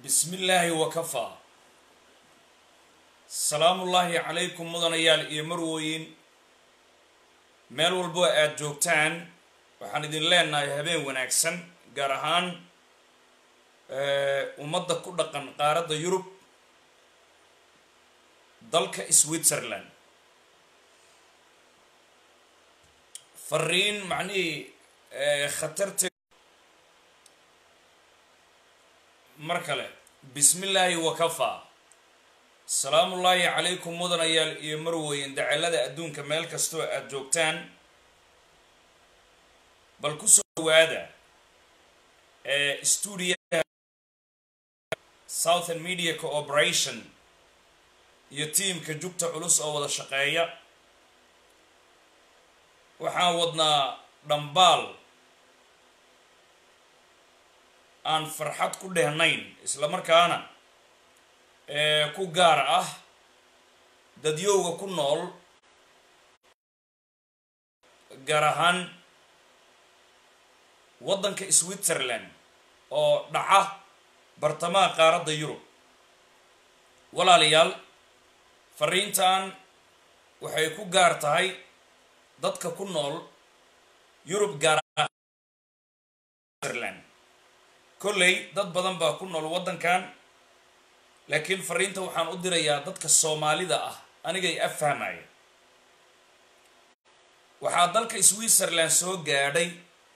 bismi illaahi wakafaa salaamullaahi calaykum mudanayaal iyo marwooyin meel walbo aada joogtaan waxaan idin leenahay habeen wanaagsan gaar ahaan ummadda ku dhaqan qaaradda yurub dalka switzerland fariin macnihii khatarta mar kale bismi illaahi wakafaa salaamullaahi calaykum mudanayaal iyo marweyn dacalada adduunka meel kastoo aada joogtaan bal kusoo dhawaada stuudiyaha southern media cooperation iyo tiamka jugta culus oo wada shaqeeya waxaan wadnaa dhambaal aan farxad ku dhehnayn isla markaana ku gaar ah dadyowga ku nool gaar ahaan waddanka switzerland oo dhaca bartamaha qaaradda yurub walaalayaal fariintan waxay ku gaar tahay dadka ku nool yurub gaar switzerland kolley dad badan baa ku nool waddankan laakiin fariinta waxaan u dirayaa dadka soomaalida ah anigay affahmaya waxaa dalka switzerland soo gaadhay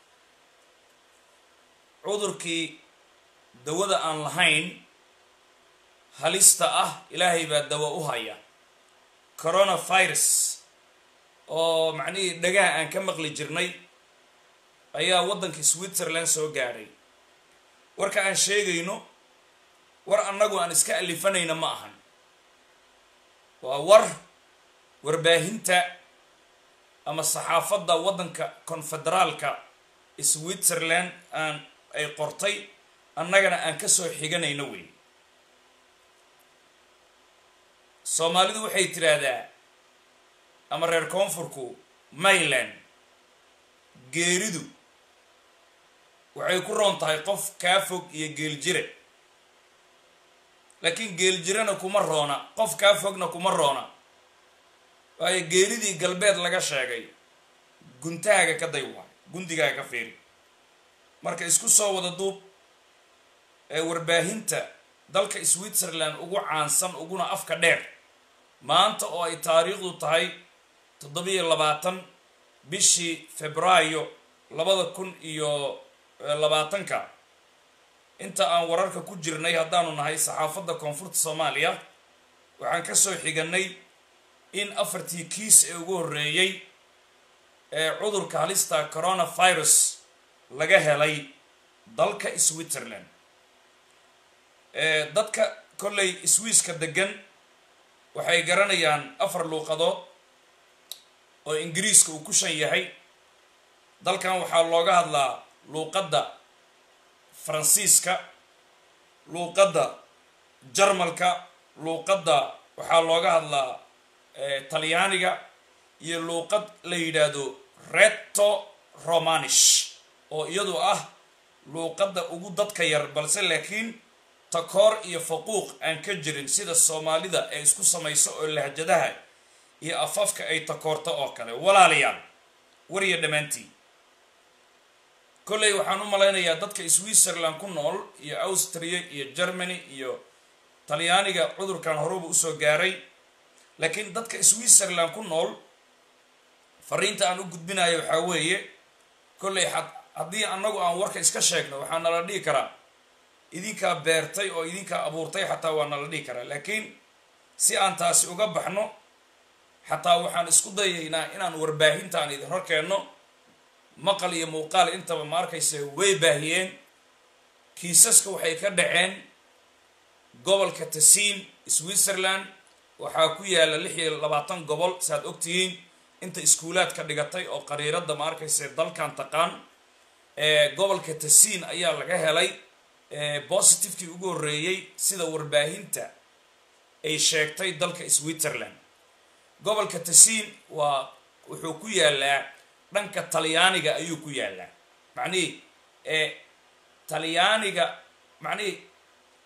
cudurkii dawada aan lahayn halista ah ilaahay baa dawo u haya coronavirus oo macnihii dhagaha aan ka maqli jirnay ayaa waddanka switzerland soo gaadhay warka aan sheegayno war annagu aan iska alifanayna ma ahan waa war warbaahinta ama saxaafadda waddanka konfederaalka switzerland aan ay qortay annagana aan ka soo xiganayno wey soomaalidu waxay tidhaahdaa ama reer koonfurku mayland geeridu waxay ku roon tahay qof kaa fog iyo geeljire laakiin geeljirena kuma roona qof kaa fogna kuma roona waayo geeridii galbeed laga sheegay guntahaaga ka day waay gundigaaga ka fiiri marka isku soo wada duub ee warbaahinta dalka switzerland ugu caansan uguna afka dheer maanta oo ay taariikhdu tahay toddobiyo labaatan bishii febraayo labada kun iyo labaatanka inta aan wararka ku jirnay haddaanu nahay saxaafadda koonfurta soomaaliya waxaan ka soo xiganay in afartii kiis ee ugu horreeyey ee cudurka halista coronavirus laga helay dalka switzerland dadka kolley swiiska degan waxay garanayaan afar luuqadood oo ingiriiska uu ku shan yahay dalkan waxaa looga hadlaa luuqadda faransiiska luuqadda jarmalka luuqadda waxaa looga hadlaa talyaaniga iyo luuqad la yidhaahdo reto romanish oo iyadu ah luuqadda ugu dadka yar balse laakiin takoor iyo faquuq aan ka jirin sida soomaalida ay isku samayso oo lahjadaha iyo afafka ay takoorto oo kale walaalayaal wariya dhammaantii kolley waxaan u malaynayaa dadka switzerland ku nool iyo austria iyo germany iyo talyaaniga cudurkan horuba usoo gaaray laakiin dadka switzerland ku nool fariinta aan u gudbinayo waxaa weeye kolley haddii annagu aan warka iska sheegno waxaa nala dhihi karaa idinkaa beertay oo idinkaa abuurtay xataa waa nala dhihi karaa laakiin si aan taasi uga baxno xataa waxaan isku dayaynaa inaan warbaahintaan idin hor keenno maqal iyo muuqaal intaba ma arkayse way baahiyeen kiisaska waxay ka dhaceen gobolka tasiin switzerland waxaa ku yaalla lix iyo labaatan gobol saaad ogtihiin inta iskuulaad ka dhigatay oo qariiradda ma arkayse dalkan taqaan gobolka tasiin ayaa laga helay positivekii ugu horreeyey sida warbaahinta ay sheegtay dalka switzerland gobolka tasiin waa wuxuu ku yaalaa dhanka talyaaniga ayuu ku yaalaa macnihii talyaaniga macnihii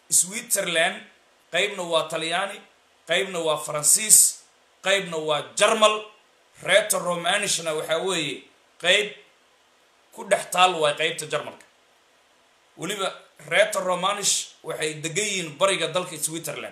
switzerland qeybna waa talyaani qeybna waa faransiis qeybna waa jarmal reeto romanishna waxaa weeye qeyb ku dhex taal waay qeybta jarmalka weliba reeto romanish waxay degan yihiin bariga dalka switzerland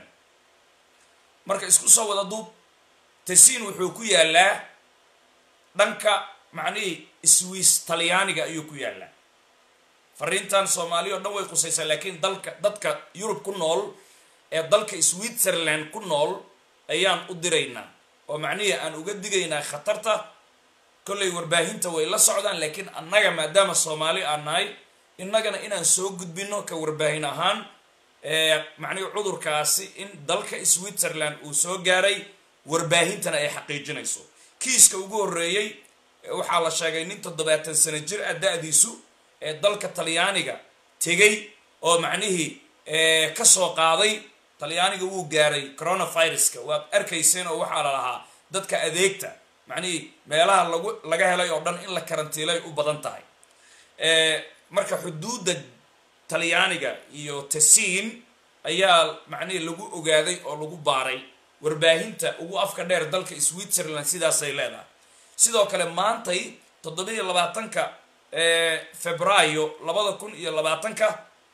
marka isku soo wada duub tasiin wuxuu ku yaalaa dhanka macnihii swiss talyaaniga ayuu ku yaalaa fariintan soomaaliya o dhan way qusaysaa laakiin dalka dadka yurub ku nool ee dalka switzerland ku nool ayaan u diraynaa oo macnihii aan uga digaynaa khatarta kollay warbaahinta way la socdaan laakiin annaga maadaama soomaali aan nahay innagana inaan soo gudbino ka warbaahin ahaan macnihi cudurkaasi in dalka switzerland uu soo gaaray warbaahintana ay xaqiijinayso kiiska ugu horreeyey waxaa la sheegay nin toddobaatan sano jir ah da-diisu ee dalka talyaaniga tegay oo macnihii kasoo qaaday talyaaniga wuu gaaray coronaviruska waad arkayseen oo waxaa la lahaa dadka adeegta macnihii meelaha lagu laga helay oo dhan in la karantiilay u badan tahay marka xuduudda talyaaniga iyo tasiin ayaa macnihii lagu ogaaday oo lagu baaray warbaahinta ugu afka dheer dalka switzerland sidaasay leedahay sidoo kale maantay toddobiiyo labaatanka febraayo labada kun iyo labaatanka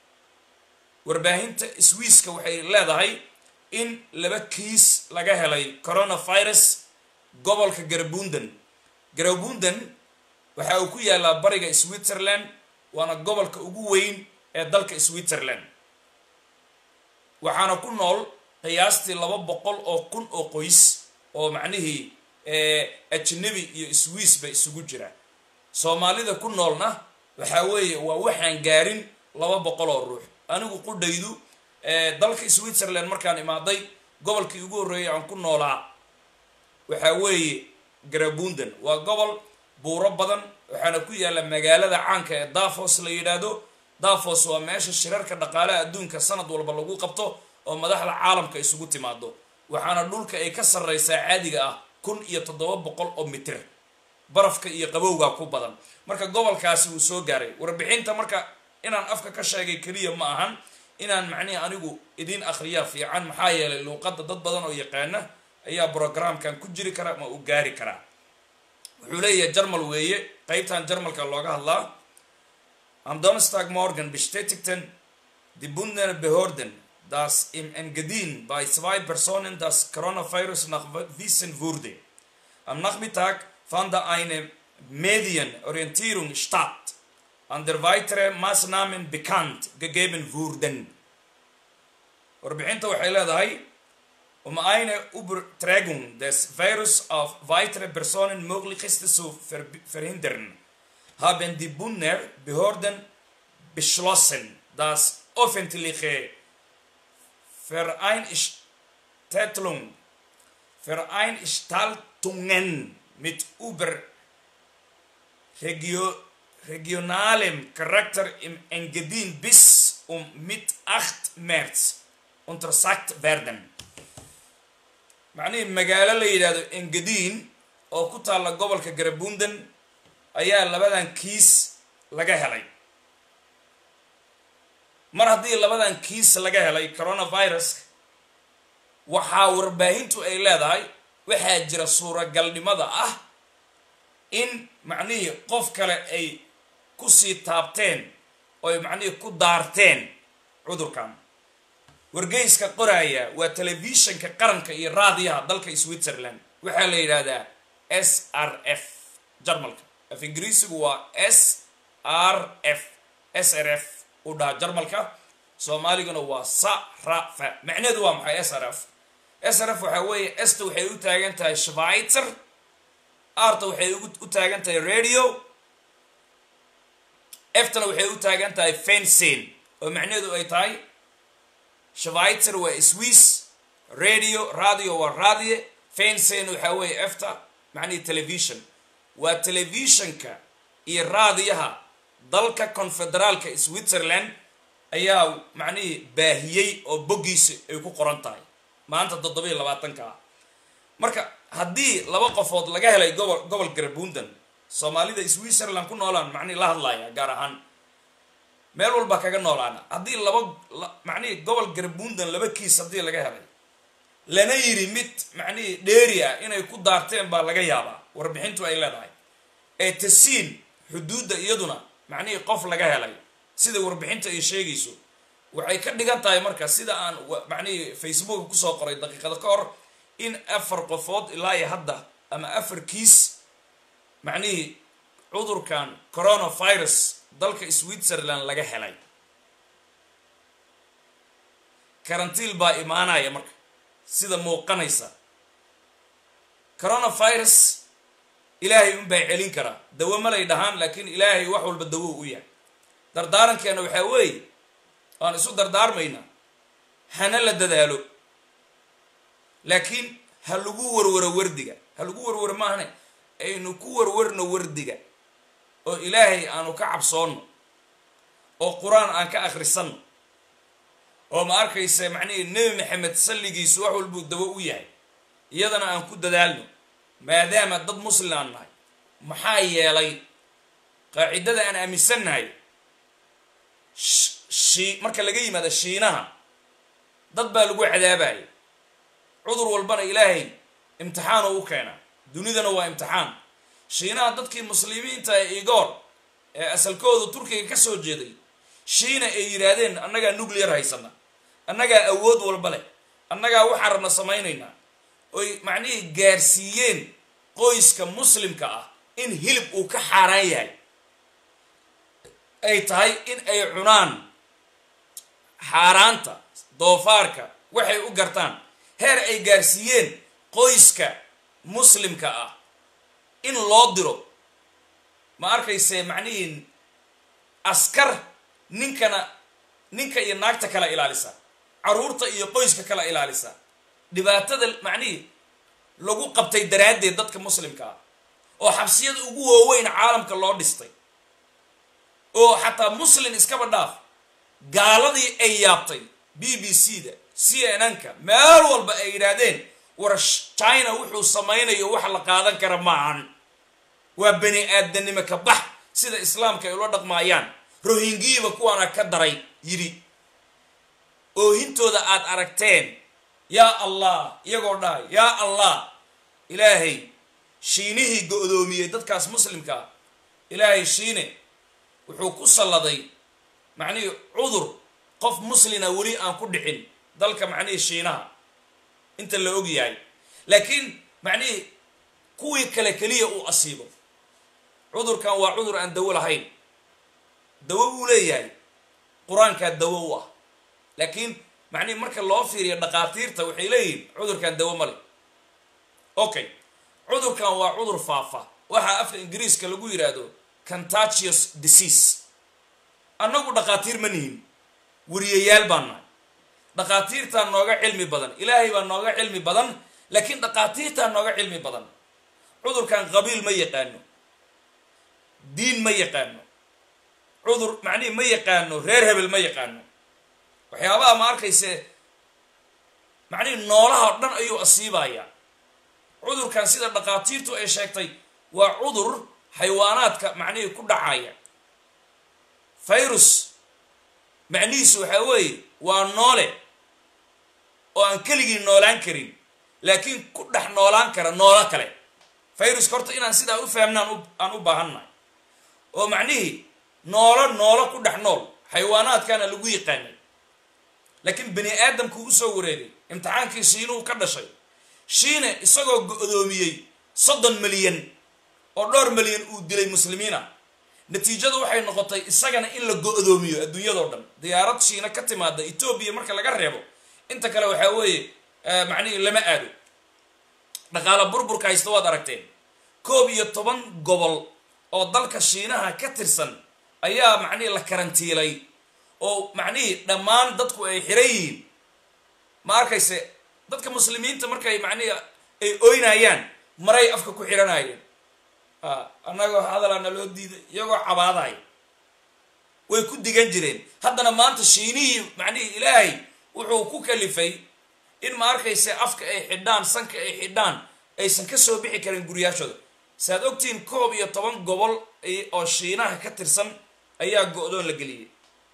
warbaahinta swisska waxay leedahay in laba kiis laga helay coronavirus gobolka garabunden garabunden waxa uu ku yaalaa bariga switzerland waana gobolka ugu weyn ee dalka switzerland waxaana ku nool qiyaastii laba boqol oo kun oo qoys oo macnihii ajnabi iyo swiss ba isugu jira soomaalida ku noolna waxaa weeye waa waxaan gaarin laba boqol oo ruux anigu qudhaydu dalka switzerland markaan imaaday gobolkii ugu horreeyay aan ku noolaa waxaa weeye garabunden waa gobol buuro badan waxaana ku yaalla magaalada caanka ee dafos la yidhaahdo dafos waa meesha shirarka dhaqaalaha adduunka sanad walba lagu qabto oo madaxda caalamka isugu timaado waxaana dhulka ay ka sarreysaa caadiga ah kun iyo toddoba boqol oo mitir barafka iyo qabowgaa ku badan marka gobolkaasi wuu soo gaaray warbixinta marka inaan afka ka sheegay keliya ma ahan inaan macnihi anigu idiin akhriyaa fiican maxaa yeelay luuqadda dad badan oo yaqaana ayaa brogramkan ku jiri kara ma uu gaari karaa wuxuu leeyahay jarmal weeye qeybtan jarmalka looga hadlaa am donstag morgan bestätigten die bundner behörden dass im Engadin bei zwei Personen das Coronavirus nachgewiesen wurde. Am Nachmittag fand eine Medienorientierung statt, an der weitere Maßnahmen bekannt gegeben wurden. Warbixinta waxay leedahay um eine Übertragung des Virus auf weitere Personen möglichst zu ver verhindern, haben die Bundner Behörden beschlossen, das öffentliche Vereinstellung, Veranstaltungen mit über regio, regionalem Charakter im Engadin bis um mit 8 März untersagt werden. macnihii magaalo la yidhaahdo engadiin oo ku taalla gobolka garabunden ayaa labadan kiis laga helay mar haddii labadan kiis laga helay coronavirus waxaa warbaahintu ay leedahay waxaa jira suuragalnimada ah in macnihii qof kale ay kusii taabteen oy macnihii ku daarteen cudurkan wargeyska qoraaya waa telefishinka qaranka iyo raadiyaha dalka switzerland waxaa la yidhaahdaa s r f jarmalka af ingiriisigu waa s r f s r f u dhaha jarmalka soomaaliguna waa sarafa macnaheedu waa maxay s r f s r f waxaa weeye esta waxay u taagan tahay schweitzer arta waxay u taagan tahay radio eftana waxay u taagan tahay fencin oo macnaheedu ay tahay schweitzer waa swiss radio radio waa radie fencin waxaa weeye efta macnihii television waa telefishinka iyo raadiyaha dalka confederaalka switzerland ayaa macnihii baahiyey oo boggiisa ay ku qoran tahay maanta toddobiiyo labaatanka ah marka haddii laba qofood laga helay gobol gobol garabunden soomaalida switzerland ku noolaan macnihi la hadlaya gaar ahaan meel walba kaga noolaana haddii laba macnihii gobol garbuundan laba kiis haddii laga helay lana yiri mid macnihii dheeri ah inay ku daarteen baa laga yaabaa warbixintu ay leedahay ee tasiin xuduudda iyaduna macnihii qof laga helay sida warbixinta ay sheegayso waxay ka dhigan tahay marka sida aan macnihii facebook kusoo qoray daqiiqada ka hor in afar qofood ilaa iyo hadda ama afar kiis macnihii cudurkan coronavirus dalka switzerland laga helay karantiil baa imaanaya marka sida muuqanaysa coronavirus ilaahay unbaa celin karaa dawo malay dhahaan laakiin ilaahay wax walba dawo u yahay dardaarankeena waxaa weeye waan isu dardaarmaynaa hana la dadaalo laakiin ha lagu warwaro wardiga ha lagu warwaro maahane aynu ku warwarno wardiga oo ilaahay aanu ka cabsoonno oo qur-aan aan ka akhrisanno oo ma arkaysa macnihii nebi maxamed salligiisu wax walbuu dawo u yahay iyadana aan ku dadaalno maadaama dad muslim aan nahay maxaa yeelay qaacidada aan aaminsannahay shi marka laga yimaado shiinaha dad baa lagu cadaabaya cudur walbana ilaahay imtixaanu u keenaa dunidana waa imtixaan shiinaha dadkii muslimiinta ee igoor ee asalkoodu turkiga ka soo jeeday shiina ay yidhaahdeen annagaa nuclear haysana annagaa awood walba leh annagaa waxaan rabna samaynaynaa oy macnihii gaarsiiyeen qoyska muslimka ah in hilib uu ka xaaraan yahay ay tahay in ay cunaan xaaraanta doofaarka waxay u gartaan heer ay gaarsiiyeen qoyska muslimka ah in loo diro ma arkayse macnihii askar ninkana ninka iyo naagta kala ilaalisa caruurta iyo qoyska kala ilaalisa dhibaatada macnihii lagu qabtay daraaddeed dadka muslimka ah oo xabsiyada ugu waaweyn caalamka loo dhistay oo xataa muslin iskaba dhaaf gaaladii ay yaabtay b b c da c n n ka meel walba ay yidhaahdeen war china wuxuu samaynayo wax la qaadan kara maahan waa bani aadanimo ka bax sida islaamka ay ula dhaqmaayaan rohingiyiba kuwaana ka daray yidhi oohintooda aad aragteen yaa allah iyagoo dhahay yaa allah ilaahay shiinihii go-doomiyey dadkaas muslimka ah ilaahay shiine wuxuu ku salladay macnihii cudur qof muslina weli aan ku dhicin dalka macnihii shiinaha inta la og yahay laakiin macnihii kuwii kale keliya uu asiibo cudurkan waa cudur aan dawo lahayn dawo uu leeyahay qur-aankaa dawo u ah laakiin macnihi marka loo fiiriyo dhaqaatiirta waxay leeyihiin cudurkan dawo male okay cudurkan waa cudur faafa waxaa afka ingiriiska lagu yidhaahdo contagious disease annagu dhaqaatiir ma nihin wariyayaal baan nahay dhaqaatiirtaa nooga cilmi badan ilaahay baa nooga cilmi badan laakiin dhaqaatiirtaa nooga cilmi badan cudurkan qabiil ma yaqaano diin ma yaqaano cudur macnihi ma yaqaano reer hebel ma yaqaano waxyaabaha ma arkayse macnihi noolaha o dhan ayuu asiibayaa cudurkan sida dhaqaatiirtu ay sheegtay waa cudur xayawaanaadka macnihii ku dhacaya virus macnihiisu waxaa weeye waa noole oo aan keligii noolaan karin laakiin ku dhex noolaan kara noolo kale viruska horta inaan sidaa u fahamnaan aan u baahannahay oo macnihii noolo noolo ku dhex nool xayawaanaadkaana lagu yaqaanay laakiin bani aadamkuu usoo wareegay imtixaankii shiinuhu ka dhashay shiine isagoo go-doomiyey soddon milyan oo dhowr milyan uu dilay muslimiina natiijadu waxay noqotay isagana in la go-doomiyo adduunyadao dhan diyaarad shiina ka timaada etoobiya marka laga reebo inta kale waxaa weeye macnihii lama aado dhaqaala burburka haysta waad aragteen koob iyo toban gobol oo dalka shiinaha ka tirsan ayaa macnihii la karantiilay oo macnihii dhammaan dadku ay xiran yihiin ma arkayse dadka muslimiinta markay macnihii ay oynayaan maray afka ku xiranayeen annagoo hadalana loo diiday iyagoo cabaadaya way ku digan jireen haddana maanta shiinihii macnihii ilaahay wuxuu ku kalifay in ma arkayse afka ay xidhaan sanka ay xidhaan aysan ka soo bixi karin guryaashooda saaad ogtihiin koob iyo toban gobol oo shiinaha ka tirsan ayaa go-doon la geliyey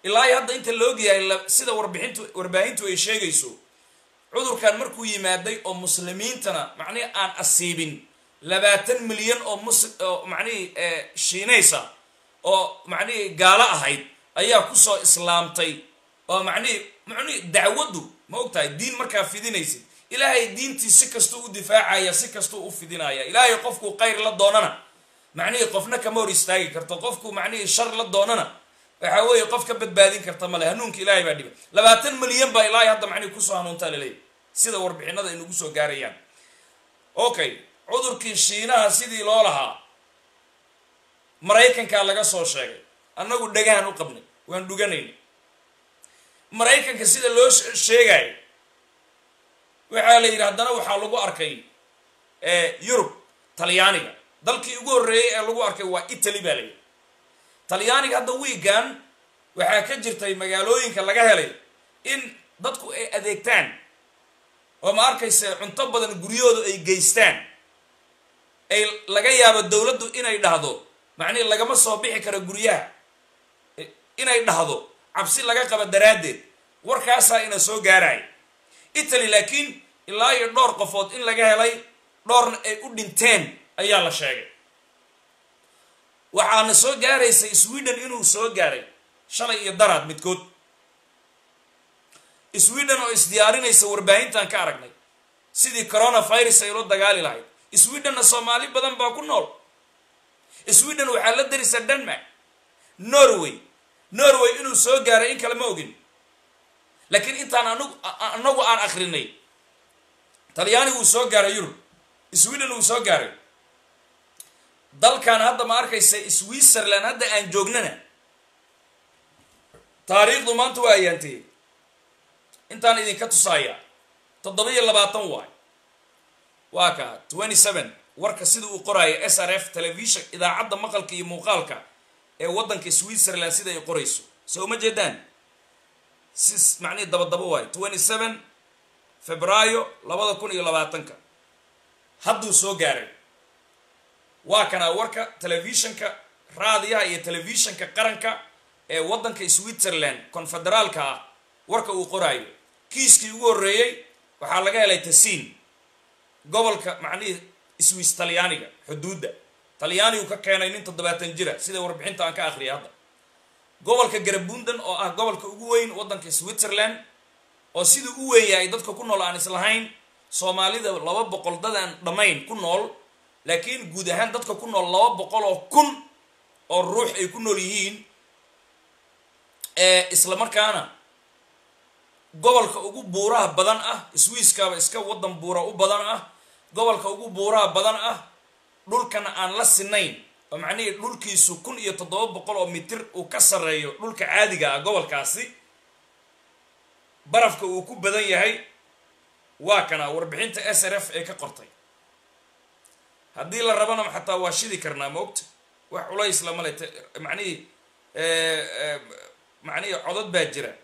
ilaa iyo hadda inta la ogyahay sida warbixintu warbaahintu ay sheegayso cudurkan markuu yimaaday oo muslimiintana macnihi aan asiibin labaatan milyan oo mus oo macnihii shiinaysa oo macnihii gaalo ahayd ayaa kusoo islaamtay oo macnihii macnihi dacwaddu ma og tahay diin markaa fidinaysid ilaahay diintii si kastuu u difaacaya si kastuu u fidinaya ilaahay qofkuu khayr la doonana macnihii qofna kama hor istaagi karto qofku macnihii shar la doonana waxaa weeye qof ka badbaadin karta male hanuunka ilaahay baa dhiba labaatan milyan baa ilaahay hadda macnihi kusoo hanuuntaa laleeyahy sida warbixinada ay nagu soo gaarayaan okay cudurkii shiinaha sidii loo lahaa maraykankaa laga soo sheegay annagu dhagahan u qabnay waan dhuganayna maraykanka sida loo sheegayo waxaa la yidhi haddana waxaa lagu arkay yurub talyaaniga dalkii ugu horreeyey ee lagu arkay waa italy baa layidhi talyaaniga hadda wiigan waxaa ka jirtay magaalooyinka laga helay in dadku ay adeegtaan oo ma arkayse cunto badan guryahooda ay geystaan ay laga yaabo dowladdu inay dhahdo macnihi lagama soo bixi karo guryaha inay dhahdo cabsi laga qaba daraaddeed warkaasaa ina soo gaaraya italy laakiin ilaa iyo dhowr qofood in laga helay dhowrna ay u dhinteen ayaa la sheegay waxaana soo gaaraysa sweden inuu soo gaaray shalay iyo daraad midkood sweden oo isdiyaarinaysa warbaahintan ka aragnay sidii coronavirus ay ula dagaali lahayd swedenna soomaali badan baa ku nool sweden waxaa la darisa denmark norway norway inuu soo gaaray in kale ma ogin laakiin intaan angu anagu aan akrinay talyaani wuu soo gaaray yurub sweden wuu soo gaaray dalkan hadda ma arkaysa switzerland hadda aan joognana taariikhdu maanta waa ayaantiyey intaan idinka tusaaya toddoba iyo labaatan waay waa ka twenty seven warka sida uu qoraayo s r f television idaacadda maqalka iyo muuqaalka ee waddanka switzerland sida ay qorayso soo uma jeedaan si macnihii dabadaba waayo twenty seven febraayo labada kun iyo labaatanka hadduu soo gaaray waa kanaa warka telefishanka raadiyaha iyo telefishanka qaranka ee waddanka switzerland konfederaalka ah warka uu qoraayo kiiskii ugu horreeyey waxaa laga helay tasiin gobolka macnihii swiss talyaaniga xuduudda talyaanigu ka keenay nin toddobaatan jira sida warbixinta aan ka akhriyay hadda gobolka garabundan oo ah gobolka ugu weyn waddanka switzerland oo siduu u weyn yahay dadka ku nool aan islahayn soomaalida laba boqol dad aan dhammayn ku nool laakiin guud ahaan dadka ku nool laba boqol oo kun oo ruux ay ku nool yihiin isla markaana gobolka ugu buuraha badan ah swisskaba iska waddan buura u badan ah gobolka ugu buuraha badan ah dhulkana aan la sinayn oo macnihii dhulkiisu kun iyo toddoba boqol oo mitir uu ka sarreeyo dhulka caadiga ah gobolkaasi barafka uu ku badan yahay waa kana warbixinta s r f ee ka qortay haddii la rabana xataa waa shidi karnaa maogta wax culays lama le macnihii macnihii codod baa jira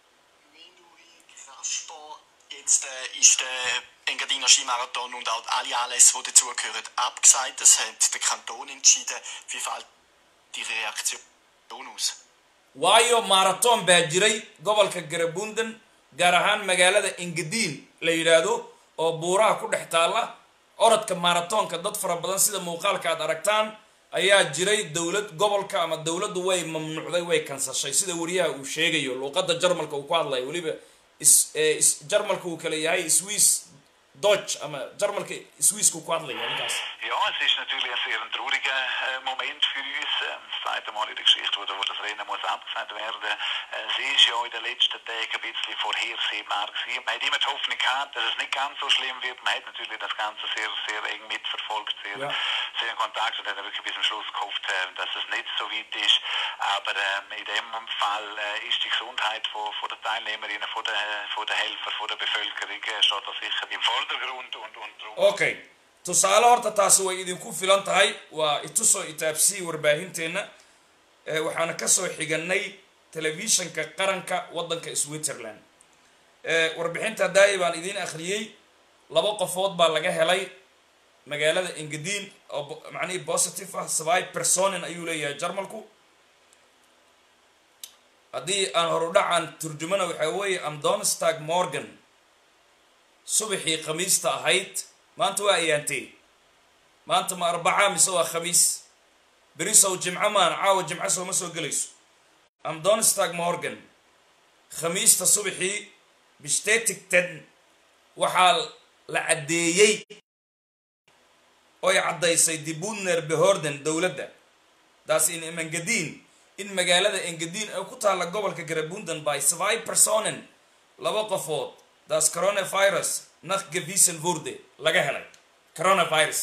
Jetzt äh, ist der Engadiner Skimarathon und auch alle Anlässe, die dazugehören, abgesagt. Das hat der Kanton entschieden. Wie fällt die Reaktion aus? waayo marathon baa jiray gobolka garabundan gaar ahaan magaalada engadiin la yidhaahdo oo buuraha ku dhex taalla orodka marathonka dad fara badan sida muuqaalka aad aragtaan ayaa jiray dowlad gobolka ama dowladdu way mamnuucday way kansashay sida wariyaha uu sheegayo luuqadda jarmalka uu ku hadlayo weliba jarmalka uu kale yahay swiss dodge ama jarmalka swissku ku hadlaya ninkaas Ja, es ist natürlich ein sehr trauriger äh, Moment für uns. Äh, das zweite Mal in der Geschichte, wo, wo das Rennen muss abgesagt werden. Äh, sie ist ja in den letzten Tagen ein bisschen vorhersehbar gewesen. Man hat immer die Hoffnung gehabt, dass es nicht ganz so schlimm wird. Man hat natürlich das Ganze sehr, sehr eng mitverfolgt, sehr, Ja. sehr in Kontakt und hat wirklich bis zum Schluss gehofft, äh, dass es nicht so weit ist. Aber ähm, in dem Fall äh, ist die Gesundheit von, von der Teilnehmerinnen, von der, von der Helfer, von der Bevölkerung äh, steht da sicher im Vordergrund und, und darum okay tusaale horta taasi way idinku filan tahay waa itusoo itaabsii warbaahinteena ee waxaana kasoo xiganay telefishanka qaranka waddanka switzerland ee warbixinta daai baan idiin akhriyey laba qofood baa laga helay magaalada engadiin oo bo- macnihii positive ah sabai personin ayuu leeyahay jarmalku haddii aan horudhacan turjumana waxaa weeye amdonstag morgan subaxii khamiista ahayd maanta waa ayaantee maanta ma arbaca mise waa khamiis berisow jimco maan caawa jimco sooma soo gelayso amdonstag morgan khamiista subaxii bishtatigtan waxaa la caddeeyey oy caddaysay dibudner behorden dowladda daas in mangadiin in magaalada engadiin ay ku taalla gobolka garabundan by svi personen laba qofood daas coronavirus nach gevisen wurde laga helay coronavirus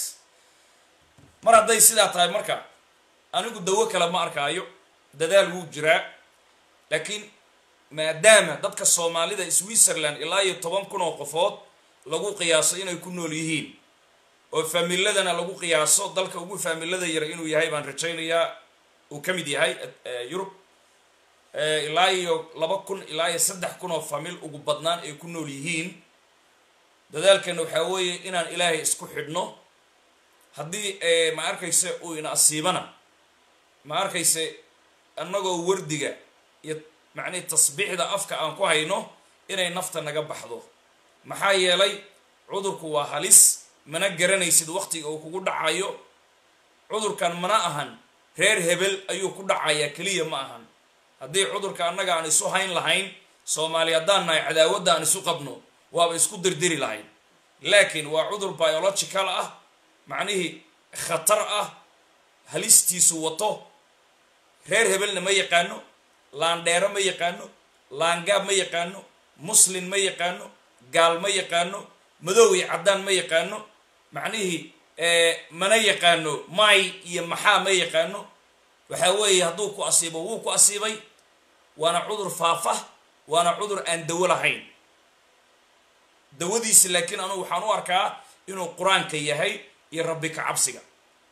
mar hadday sidaa tahay marka anigu dawo kale ma arkaayo dadaal wuu jiraa laakiin maadaama dadka soomaalida switzerland ilaa iyo toban kun oo qofood lagu qiyaaso inay ku nool yihiin oo faamiladana lagu qiyaaso dalka ugu faamilada yara inuu yahay baan rajaynayaa uu ka mid yahay yurub ilaa iyo laba kun ilaa iyo saddex kun oo faamil ugu badnaan ay ku nool yihiin dadaalkana waxaa weeye inaan ilaahay isku xidhno haddii ma arkayse uu ina asiibana ma arkayse annagoo wardiga iyo macnihi tasbiixda afka aan ku hayno inay nafta naga baxdo maxaa yeelay cudurku waa halis mana garanaysid waktiga uu kugu dhacayo cudurkan mana ahan reer hebel ayuu ku dhacayaa keliya ma ahan haddii cudurka annaga aan isu hayn lahayn soomaali haddaan nahay cadaawadda aan isu qabno waaba isku dirdiri lahayn laakiin waa cudur biological ah macnihii khatar ah halistiisu wato reer hebelna ma yaqaano laandheero ma yaqaano laangaab ma yaqaano muslin ma yaqaano gaal ma yaqaano madow iyo caddaan ma yaqaano macnihii mana yaqaano may iyo maxaa ma yaqaano waxaa weeye hadduu ku asiibo wuu ku asiibay waana cudur faafa waana cudur aan dawo lahayn dawadiisi laakiin anugu waxaan u arkaa inuu qur-aanka yahay iyo rabbi ka cabsiga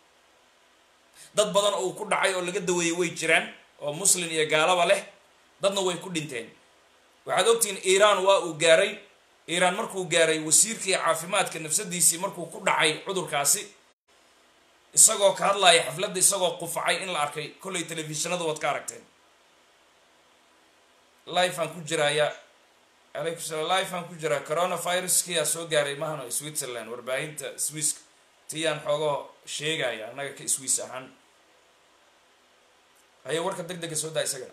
dad badan oo uu ku dhacay oo laga daweeyey way jiraan oo muslin iyo gaalaba leh dadna way ku dhinteen waxaad ogtihiin iiraan waa uu gaaray iiraan markuu gaaray wasiirkii caafimaadka nafsadiisii markuu ku dhacay cudurkaasi isagoo ka hadlaya xafladda isagoo qufacay in la arkay kollay telefishinada waad ka aragteen life aan ku jiraya alaykum salam life aan ku jiraa coronaviruskiyaa soo gaaray mahano switzerland warbaahinta swisska tiyaan xoogoo sheegaya annaga ka swiss ahaan haye warka deg dega soo daa isagana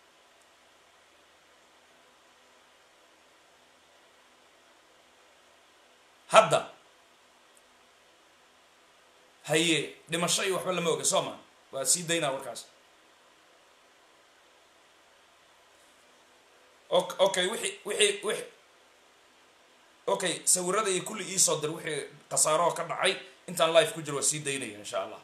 hadda haye dhimasho iyo waxba lama oga soo ma waa sii daynaa warkaas okay wixii wixii wixi okay sawirada iyo kulli iisoo dir wixii khasaaroo ka dhacay intaan life ku jiro waa sii daynaya insha allah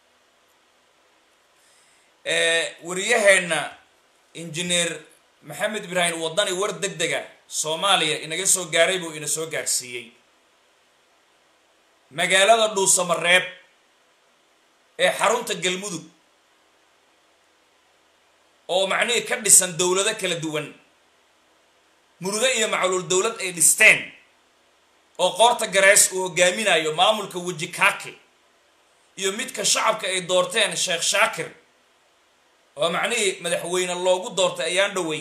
wariyaheenna injineer maxamed ibraahim wadani war deg dega soomaaliya inaga soo gaaray buu ina soo gaarsiiyey magaalada dhuusamareeb ee xarunta galmudug oo macnihii ka dhisan dowlado kala duwan muruge iyo macluul dowlad ay dhisteen oo qoorta garees uu hogaaminayo maamulka weji kaake iyo midka shacabka ay doorteen sheekh shaakir oo macnihii madaxweyne loogu doortay ayaan dhowey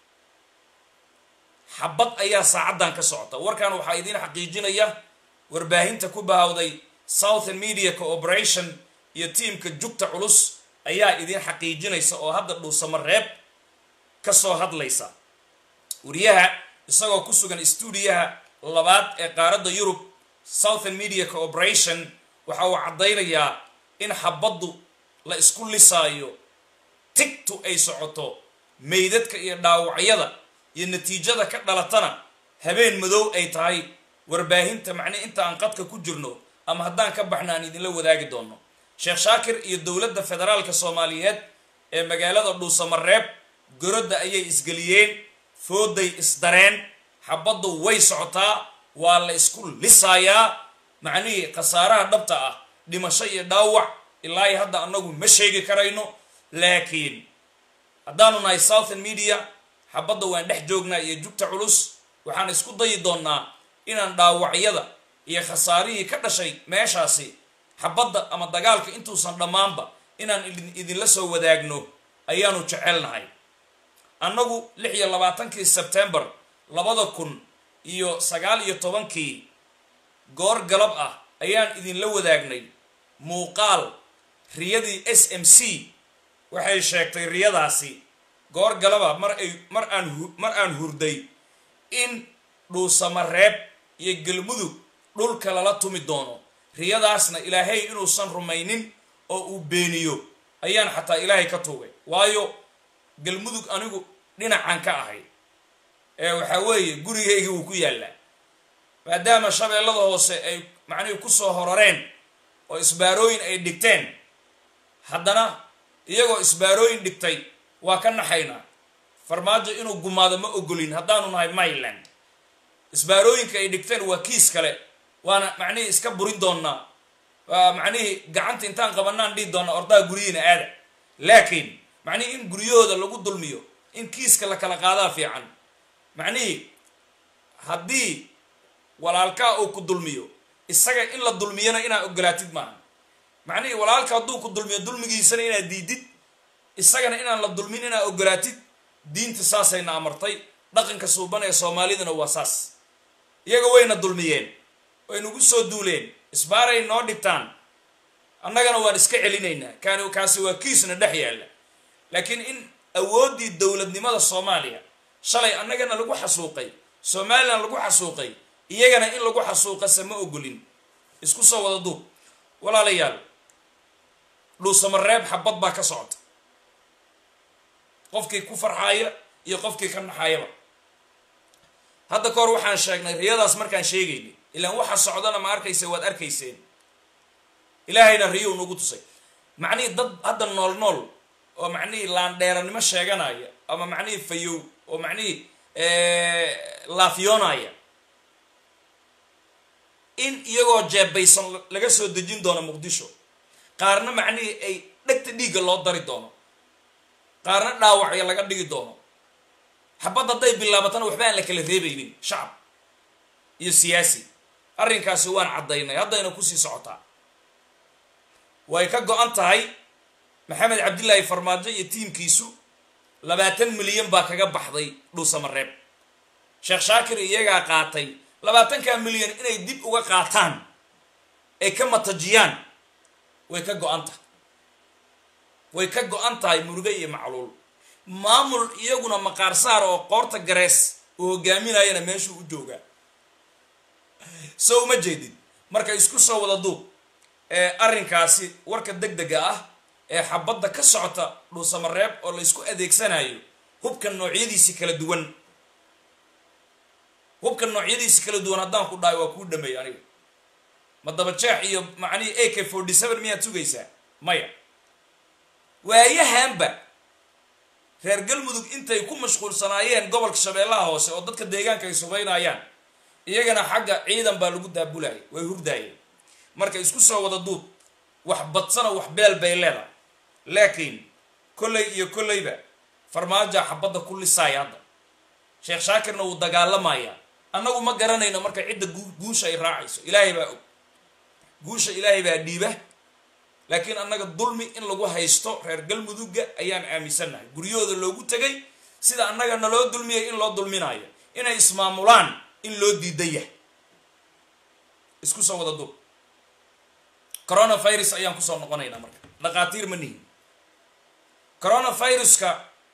xabad ayaa saacaddan ka socota warkan waxaa idiin xaqiijinaya warbaahinta ku bahawday southern media cooperation iyo tiimka jugta culus ayaa idiin xaqiijinaysa oo hadda dhuusamareeb ka soo hadlaysa wariyaha isagoo ku sugan stuudiyaha labaad ee qaaradda yurub southern media cooperation waxa uu caddaynayaa in xabaddu la isku lisaayo tigtu ay socoto meydadka iyo dhaawacyada iyo natiijada ka dhalatana habeen madow ay tahay warbaahinta macnii inta aan qadka ku jirno ama haddaan ka baxna aan idinla wadaagi doono sheekh shaakir iyo dowladda federaalka soomaaliyeed ee magaalada dhuusamareeb gorodda ayay isgeliyeen fooday isdareen xabaddu way socotaa waa la isku lisaayaa macnihii khasaaraha dhabta ah dhimasho iyo dhaawac ilaa iyo hadda annagu ma sheegi karayno laakiin haddaanu nahay southern media xabadda waan dhex joognaa iyo jugta culus waxaan isku dayi doonnaa inaan dhaawacyada iyo khasaarihii ka dhashay meeshaasi xabadda ama dagaalka intuusan dhammaanba inaan idinla soo wadaagno ayaanu jecelnahay annagu lix iyo labaatankii sebtembar labada kun iyo sagaal iyo tobankii goor galab ah ayaan idinla wadaagnay muuqaal riyadii s m c waxay sheegtay riyadaasi goor galaba mar ay mar aan mar aan hurday in dhuusamareeb iyo galmudug dhulka lala tumi doono riyadaasna ilaahay inuusan rumaynin oo uu beeniyo ayaan xataa ilaahay ka tuugay waayo galmudug anigu dhinacan ka ahay ee waxaa weeye gurigayga wuu ku yaallaa maadaama shabeellada hoose ay macnihii kusoo horareen oo isbaarooyin ay dhigteen haddana iyagoo isbaarooyin dhigtay waa ka naxaynaa farmaajo inuu gumaado ma ogolin haddaanu nahay myland isbaarooyinka ay dhigteen waa kiis kale waana macnihii iska burin doonnaa waa macnihii gacanta intaan qabanaan dhihi doonnaa ordaha guryihiina aada laakiin macnihii in guryahooda lagu dulmiyo in kiiska la kala qaadaa fiican macnihii haddii walaalkaa uu ku dulmiyo isaga in la dulmiyana inaad ogolaatid maaha macnihii walaalka hadduu ku dulmiyo dulmigiisana inaad diidid isagana inaan la dulmin inaad ogolaatid diinta saasayna amartay dhaqanka suuban ee soomaaliduna waa saas iyaga wayna dulmiyeen way nagu soo duuleen isbaaray noo dhigtaan annagana waan iska celinaynaa kaani kaasi waa kiisna dhex yaalla laakiin in awooddii dowladnimada soomaaliya shalay annagana lagu xasuuqay somalilan lagu xasuuqay iyagana in lagu xasuuqase ma ogolin isku soo wada duub walaalayaal dhuusamareeb xabad baa ka socota qofkii ku farxaaya iyo qofkii ka naxaayaba hadda ka hor waxaan sheegnay riyadaas markaan sheegaynay ilaan waxa socdana ma arkaysa waad arkayseen ilaahayna riyou nagu tusay macnihii dad hadda nool nool oo macnihii laandheeranimo sheeganaya ama macnihii fayow oo macnihii laafyoonaya in iyagoo jeebaysan laga soo dejin doono muqdisho qaarna macnihii ay dhegta dhiigga loo dari doono qaarna dhaawacya laga dhigi doono xabad hadday bilaabatana waxba aan la kala reebaynin shacab iyo siyaasi arrinkaasi waan caddaynay haddayna kusii socotaa way ka go-an tahay maxamed cabdillaahi farmaajo iyo tiimkiisu labaatan milyan baa kaga baxday dhuusamareeb sheekh shaakir iyagaa qaatay labaatanka milyan inay dib uga qaataan ay ka matajiyaan way ka go-an tahay way ka go-an tahay muruge iyo macluul maamul iyaguna maqaar saar oo qoorta garees uu hogaaminayana meeshuu u joogaa so uma jeedid marka isku soo wada duub ee arrinkaasi warka deg dega ah ee xabadda ka socota dhuusamareeb oo la isku adeegsanayo hubka noocyadiisi kala duwan hubka noocyadiisi kala duwan haddaan ku dhahay waa kuu dhameey aniga ma dabajeex iyo macnihii a k forty seven miyaad sugaysaa maya waayahanba reer galmudug intay ku mashquulsanaayeen gobolka shabeellaha hoose oo dadka deegaanka ay subaynayaan iyagana xagga ciidan baa lagu daabulaya way hurdaayeen marka isku soo wada duub wax badsana wax beel bay leedahay laakiin kolley iyo kolleyba farmaaja xabadda ku lisaaya hadda sheekh shaakirna wuu dagaalamayaa annagu ma garanayno marka cidda guusha ay raacayso ilaahay baa og guusha ilaahay baa dhiiba laakiin annaga dulmi in lagu haysto reer galmudugga ayaan aaminsannahay guryahooda loogu tegay sida annaga naloo dulmiyay in loo dulminayo inay ismaamulaan in loo diidan yahay isku soo wada dul coronavirus ayaan kusoo noqonaynaa marka dhaqaatiir ma nihin coronaviruska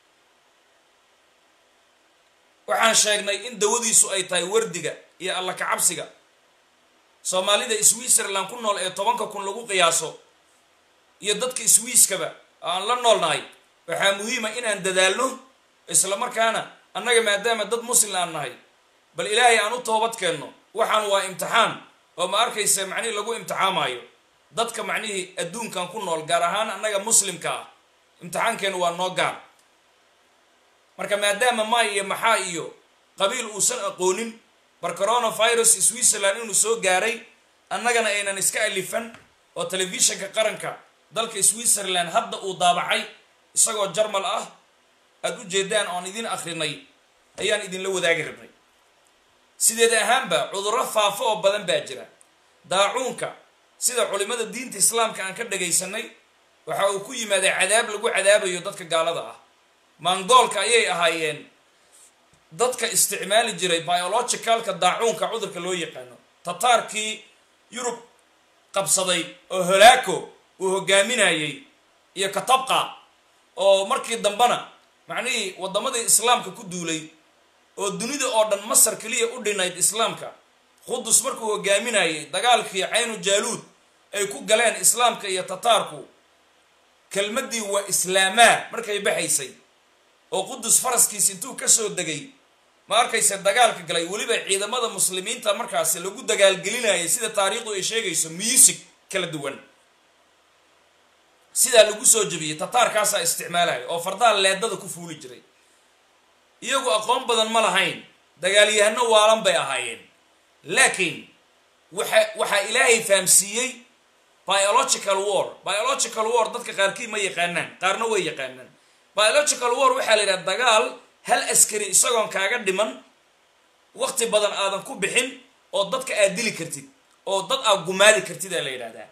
waxaan sheegnay in dawadiisu ay tahay wardiga iyo alla kacabsiga soomaalida switzerland ku nool ee tobanka kun lagu qiyaaso iyo dadka swiiskaba aan la noolnahay waxaa muhiima inaan dadaalno isla markaana annaga maadaama dad muslim aan nahay bal ilaahay aan u toobad keenno waxaan waa imtixaan oo ma arkaysa macnihii lagu imtixaamaayo dadka macnihii adduunkan ku nool gaar ahaan annaga muslimka ah imtixaankeenu waa noo gaar marka maadaama maay iyo maxaa iyo qabiil uusan aqoonin bar coronavirus switzerland inuu soo gaaray annagana aynan iska alifan oo telefishinka qaranka dalka switzerland hadda uu daabacay isagoo jarmal ah aada u jeedaan oon idin akrinay ayaan idinla wadaagi rabnay sideed ahaanba cudurro faafo oo badan baa jira daacuunka sida culimada diinta islaamka aan ka dhagaysanay waxa uu ku yimaaday cadaab lagu cadaabayo dadka gaalada ah mangoolka ayay ahaayeen dadka isticmaali jiray biologicalka daacuunka cudurka loo yaqaano tataarkii yurub qabsaday oo holaako uu hogaaminayey iyo katabqa oo markii dambena macnihii waddamadii islaamka ku duulay oo dunida oo dhan masar keliya u dhinayd islaamka qudus markuu hogaaminayey dagaalkii caynu jaaluud ay ku galeen islaamka iyo tataarku kelmaddii waa islaamaa markay baxaysay oo qudus faraskiis intuu kasoo degay ma arkayse dagaalka galay weliba ciidamada muslimiinta markaasi lagu dagaalgelinayay sida taariikhdu ay sheegayso music kala duwan sidaa lagu soo jebiyey tataarkaasaa isticmaalaya oo fardaha leedada ku fuuli jiray iyagu aqoon badan ma lahayn dagaalyahano waalan bay ahaayeen laakiin waxa waxaa ilaahay fahamsiiyey biological war biological war dadka qaarkii ma yaqaanaan qaarna way yaqaanaan biological war waxaa la yidhaha dagaal hal askari isagoon kaaga dhiman wakti badan aadan ku bixin oo dadka aad dili kartid oo dad aad gumaadi kartid aa la yidhahdaa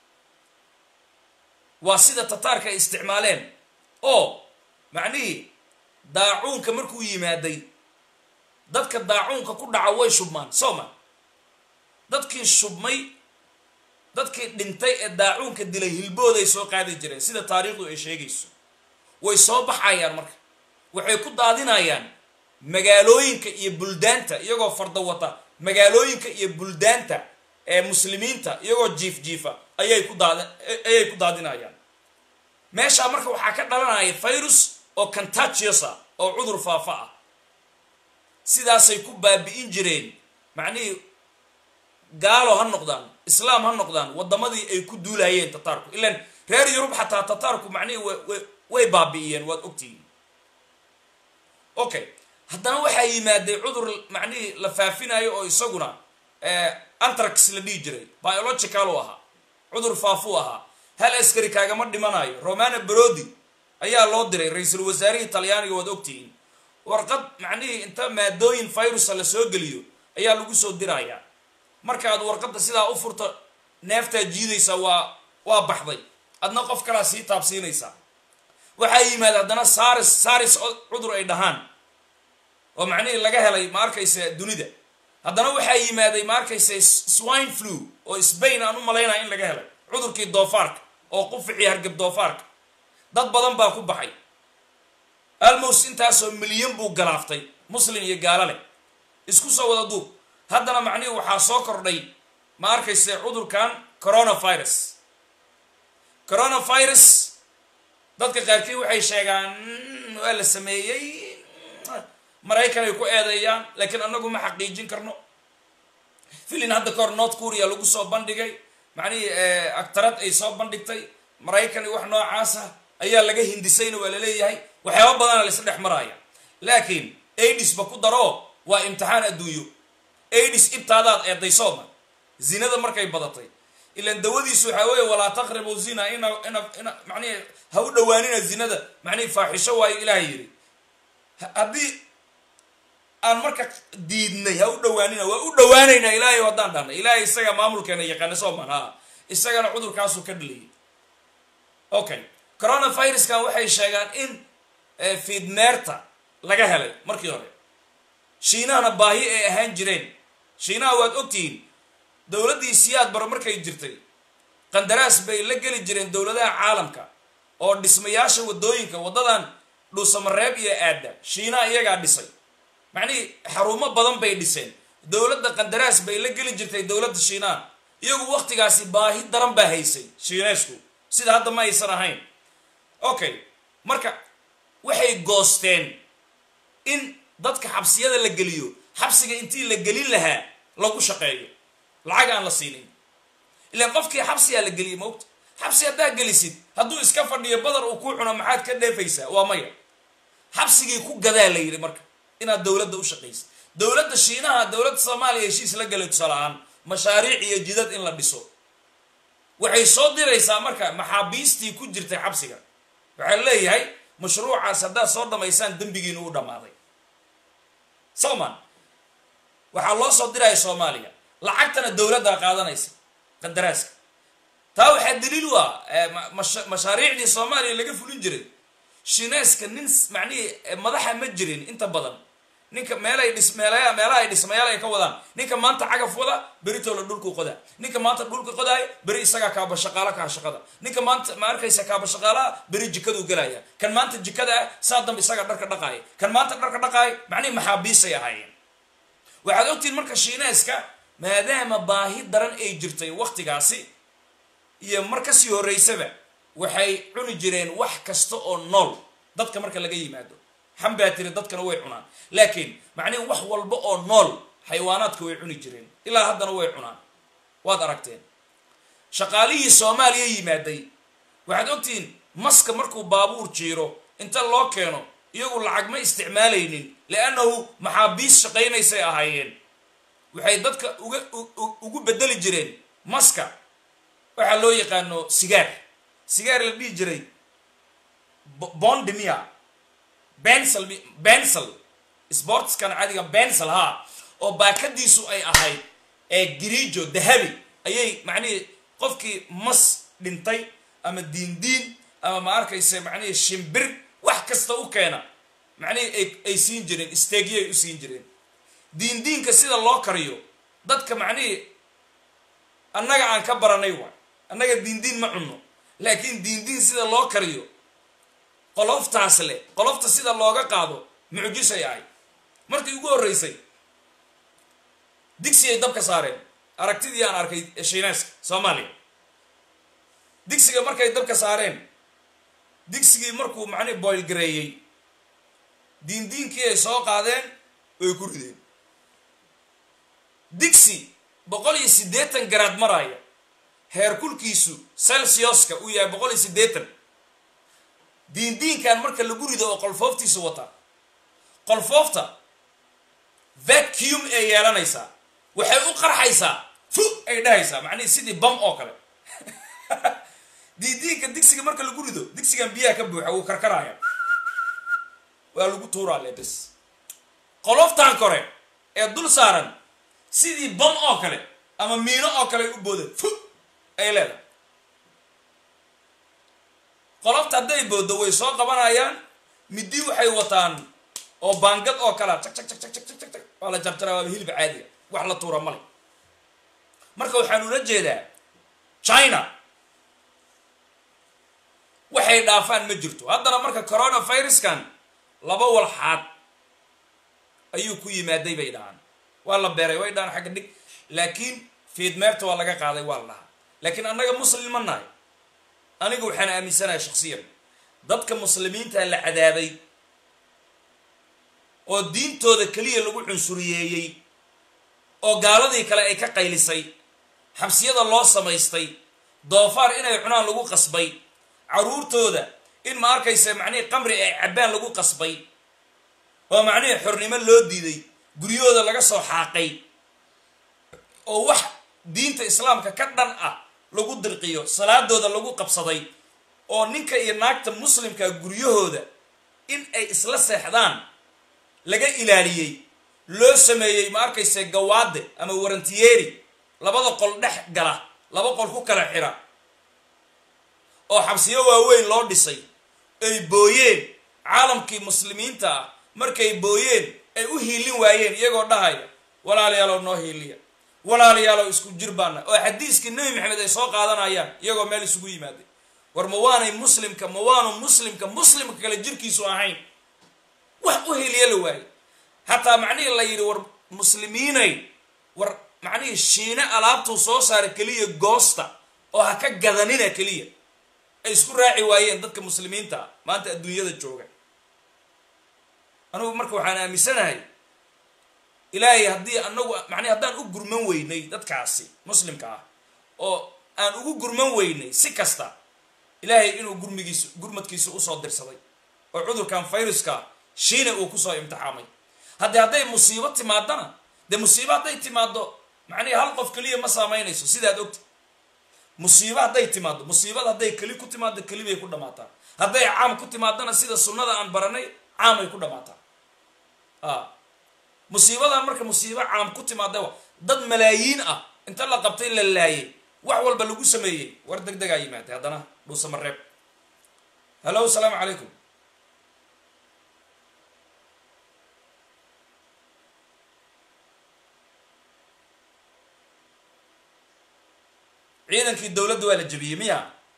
waa sida tataarka ay isticmaaleen oo macnihii daacuunka markuu yimaaday dadka daacuunka ku dhaca way shubmaan soo ma dadkii shubmay dadkii dhintay ee daacuunka dilay hilbooday soo qaadi jireen sida taariikhdu ay sheegayso way soo baxayaan marka waxay ku daadinayaan magaalooyinka iyo buldaanta iyagoo farda wata magaalooyinka iyo buldaanta ee muslimiinta iyagoo jiif jiifa ayay ku daad ayay ku daadinayaan meeshaa marka waxaa ka dhalanaya virus oo contagious ah oo cudur faafa ah sidaasay ku baabi'in jireen macnihii gaalo ha noqdaan islaam ha noqdaan waddamadii ay ku duulayeen tataarku ilaan reer yurub xataa tataarku macnihii way way baabi'iyeen waad ogtihiin okay haddana waxaa yimaaday cudur macnihii la faafinayo oo isaguna antrax la dhihi jiray biological u ahaa cudur faafu ahaa hal askari kaagama dhimanayo romana brodi ayaa loo diray ra-iisul wasaarihii talyaaniga waad ogtihiin warqad macnihii inta maadooyin virusa la soo geliyo ayaa lagu soo dirayaa markaad warqadda sidaa u furto neeftaa jiidaysaa waa waa baxday adna qof kalaa sii taabsiinaysaa waxaa yimaada haddana saris saris cudur ay dhahaan oo macnihii laga helay ma arkaysa dunida haddana waxaa yimaaday ma arkaysa swine flu oo sbain aan u malaynaya in laga helay cudurkii doofaarka oo quficii hargab doofaarka dad badan baa ku baxay almost intaasoo milyan buu galaaftay muslim iyo gaalo leh isku soo wada duub haddana macnihii waxaa soo kordhay ma arkaysa cudurkan coronavirus coronavirus dadka qaarkii waxay sheegaan waa la sameeyey maraykan ay ku eedeeyaan laakiin annagu ma xaqiijin karno filin hadda kahor north korea lagu soo bandhigay macnihii actarad ay soo bandhigtay maraykan iyo wax noocaasa ayaa laga hindisayna waa laleeyahay waxyaaba badana la isla dhex maraya laakiin aidisba ku daro waa imtixaan adduunyo aidis ibtaadaad eeday sooma zinada markay badatay ilan dawadiisu waxaa weeye walaa taqribu zina ina ina ina macnihi ha u dhawaanina zinada macnihi faaxisho waayo ilaahay yidhi haddii aan marka diidnay ha u dhawaanina waa u dhawaanaynaa ilaahay haddaan dhahnay ilaahay isaga maamulkeena yaqaana sooman ha isagana cudurkaasuu ka dhaliyay okay coronaviruskan waxay sheegaan in fiidmeerta laga helay markii hore shiinahana baahi ay ahaan jireen shiinaha waad ogtihiin dowladdii siyaad baro markay jirtay qandaraas bay la geli jireen dowladaha caalamka oo dhismayaasha waddooyinka waddadan dhuusamareeb iyo aadda shiinaha iyagaa dhisay macnihii xarumo badan bay dhiseen dowladda qandaraas bay la geli jirtay dowladda shiinaha iyagu waktigaasi baahi daran baa haysay shiineysku sida hadda ma aysan ahayn okay marka waxay goosteen in dadka xabsiyada la geliyo xabsiga intii la gelin lahaa lagu shaqeeyo lacag aan la siinin ilaan qofkii xabsiyaa la geliyay maogta xabsi haddaa gelisid hadduu iska fadhiyo badar uu ku cuno maxaad ka dheefaysaa waa maya xabsigii ku gadaa la yidhi marka inaad dowladda u shaqaysid dowladda shiinaha dowladda soomaaliya heshiis la gelay tusaalahaan mashaariic iyo jidad in la dhiso waxay soo diraysaa marka maxaabiistii ku jirtay xabsiga waxaa leeyahay mashruucaas haddaad soo dhamaysaan dembigiinu u dhammaaday soman waxaa loo soo diraya soomaaliya lacagtana dowladdaa qaadanaysa qandaraaska taa waxaa daliil u ah mashaariicdii soomaaliya laga fulin jiray shineeska nin macnihii madaxa ma jirin inta badan ninka meelay dhis meelaya meelaha ay dhismayaal ay ka wadaan ninka maanta cagaf wada beritoola dhulku qodaa ninka maanta dhulka qodaaya beri isagaa kaaba shaqaalo kaha shaqada ninka maanta ma arkaysa kaaba shaqaalaha beri jikaduu gelaya kan maanta jikada ah saa dambe isagaa dharka dhaqaaya kan maanta dharka dhaqaaya macnihi maxaabiisay ahaayeen waxaad ogtihiin marka shiineeska maadaama baahi daran ay jirtay waktigaasi iyo mar kasii horreysaba waxay cuni jireen wax kasta oo nool dadka marka laga yimaado xambaa tiri dadkana way cunaan laakiin macnihi wax walba oo nool xayawaanaadka way cuni jireen ilaa haddana way cunaan waad aragteen shaqaalihii soomaaliya yimaaday waxaad ogtihiin maska markuu baabuur jiiro inta loo keeno iyagu lacag ma isticmaalaynin liannahu maxaabiis shaqaynaysay ahaayeen waxay dadka uga ugu bedeli jireen maska waxaa loo yaqaano sigaar sigaar la dhihi jiray bondimia bensel bensel sportskan cadiga bensel ha oo baakadiisu ay ahayd ee giriijo dahabi ayay macnihii qofkii mas dhintay ama diindiin ama ma arkayse macnihii shimbir wax kasta u keena macnihii ay siin jireen steegyay u siin jireen diindiinka sida loo kariyo dadka macnihii annaga aan ka baranay waay annaga diindiin ma cunno laakiin diindiin sida loo kariyo qoloftaas leh qolofta sida looga qaado mucjisay ahay markii ugu horreysay digsi ay dabka saareen aragtidii aan arkay shiineeska soomaaliya digsiga markay dabka saareen digsigii markuu macnihi boyl gareeyey diindiinkii ay soo qaadeen way ku rideen digsi boqol iyo siddeetan garaad maraya heerkulkiisu celsiuska uu yahay boqol iyo siddeetan diindiinkan marka lagu rido oo qolfooftiisu wata qolfoofta vacuum ay yeelanaysaa waxay u qarxaysaa fu ay dhahaysaa macnihi sidii bam oo kale diindiinka digsiga marka lagu rido digsigan biyaha ka buuxa wuu karkaraya waa lagu tuuraa le bes qoloftan kore ee dul saaran sidii bam oo kale ama miino oo kale ay u booda fu ay leedahay qolofta hadday booddo way soo qabanayaan midi waxay wataan oo baangad oo kalea jag jag jag jag jag jag jag waa la jarjaraa waaba hilib caadiga wax la tuura male marka waxaan ula jeedaa china waxay dhaafaan ma jirto haddana marka coronaviruskan laba walxaad ayuu ku yimaaday bay dhahaan waa la beeray way dhahaan xagga dhig laakiin fiidmeerta waa laga qaaday waa la dhahaa laakiin annaga muslim ma nahay aniga waxaan aaminsanahay shaksiyan dadka muslimiinta la cadaabay oo diintooda keliya lagu cunsuriyeeyey oo gaaladii kale ay ka qaylisay xabsiyada loo samaystay doofaar inay cunaan lagu qasbay caruurtooda in ma arkaysa macnihii qamri ay cabbaan lagu qasbay oo macnihii xornimo loo diiday guryahooda laga soo xaaqay oo wax diinta islaamka ka dhan ah lagu dirqiyo salaadooda lagu qabsaday oo ninka iyo naagta muslimka guryahooda in ay isla seexdaan laga ilaaliyey loo sameeyey ma arkayse gawaade ama warantiyeeri labada qol dhex gala laba qol ku kala xira oo xabsiyo waaweyn loo dhisay ay booyeen caalamkii muslimiinta ah markay booyeen ay u hiilin waayeen iyagoo dhahaya walaalayaalow noo hiiliya walaalayaalow isku jir baana oo xadiiskii nebi maxamed ay soo qaadanayaan iyagoo meel isugu yimaaday war ma waanay muslimka ma waanu muslimka muslimka kale jirkiisu ahayn wax u heliya la waaye hataa macnihii la yidhi war muslimiinay war macnihii shiine alaabtuu soo saara keliya goosta oo ha ka gadanina keliya ay isku raaci waayeen dadka muslimiinta ah maanta adduunyada jooga anugu marka waxaan aaminsanahay ilaahay haddii anagu macnihi haddaan u gurman weynay dadkaasi muslimka ah oo aan ugu gurman weynay si kasta ilaahay inuu gurmigiisa gurmadkiisa usoo dirsaday oo cudurkan viruska shiina uu kusoo imtixaamay haddii hadday musiibo timaadana dee musiibo hadday timaado macnihi hal qof keliya ma saamaynayso sidaad ogta musiibo hadday timaado musiibada hadday keli ku timaado keli bay ku dhamaataa hadday caam ku timaadana sida sunnada aan baranay caamay ku dhamaataa a musiibadan marka musiibo caam ku timaada dad malaayiin ah inta la qabtay la laayay wax walba lagu sameeyey war deg degaa yimaatay haddana dhuusamareeb hallo asalaamu calaykum ciidankii dowladda waa la jebiyey miya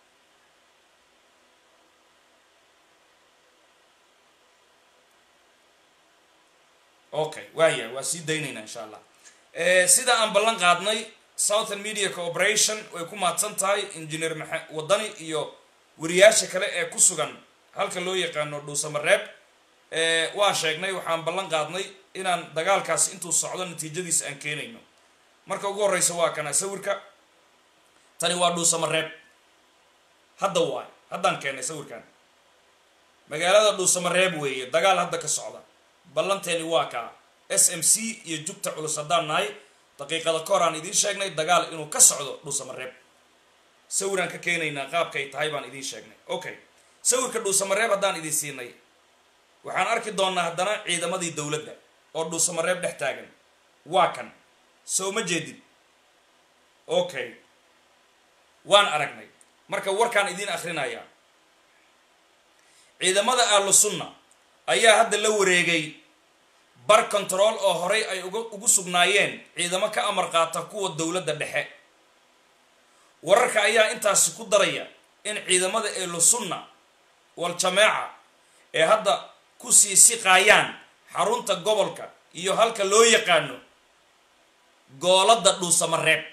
okay waaya waa sii daynaynaa insha allah sida aan ballan qaadnay southern media cooperation way ku mahadsan tahay engineer maxa wadani iyo wariyaasha kale ee ku sugan halka loo yaqaano dhuusamareeb waan sheegnay waxaan ballan qaadnay inaan dagaalkaas intuu socdo natiijadiisa aan keenayno marka ugu horreysa waa kana sawirka tani waa dhuusamareeb hadda waay haddaan keennay sawirkan magaalada dhuusamareeb weeye dagaal hadda ka socda ballanteeni waa kaa s m c iyo jugta culus haddaan nahay daqiiqada ka hor aan idiin sheegnay dagaal inuu ka socdo dhuusamareeb sawiraan ka keenaynaa qaabkay tahay baan idiin sheegnay okay sawirka dhuusamareeb haddaan idiin siinay waxaan arki doonaa haddana ciidamadii dowladda oo dhuusamareeb dhex taagan waa kan soo ma jeedid okay waan aragnay marka warkaan idiin akhrinayaa ciidamada ahlu sunna ayaa hadda la wareegay bar control oo horay ay uga ugu sugnaayeen ciidamo ka amar qaata kuwa dowladda dhexe wararka ayaa intaasi ku daraya in ciidamada ahlu sunna wal jameeca ee hadda ku sii siqaayaan xarunta gobolka iyo halka loo yaqaano gooladda dhuusamareeb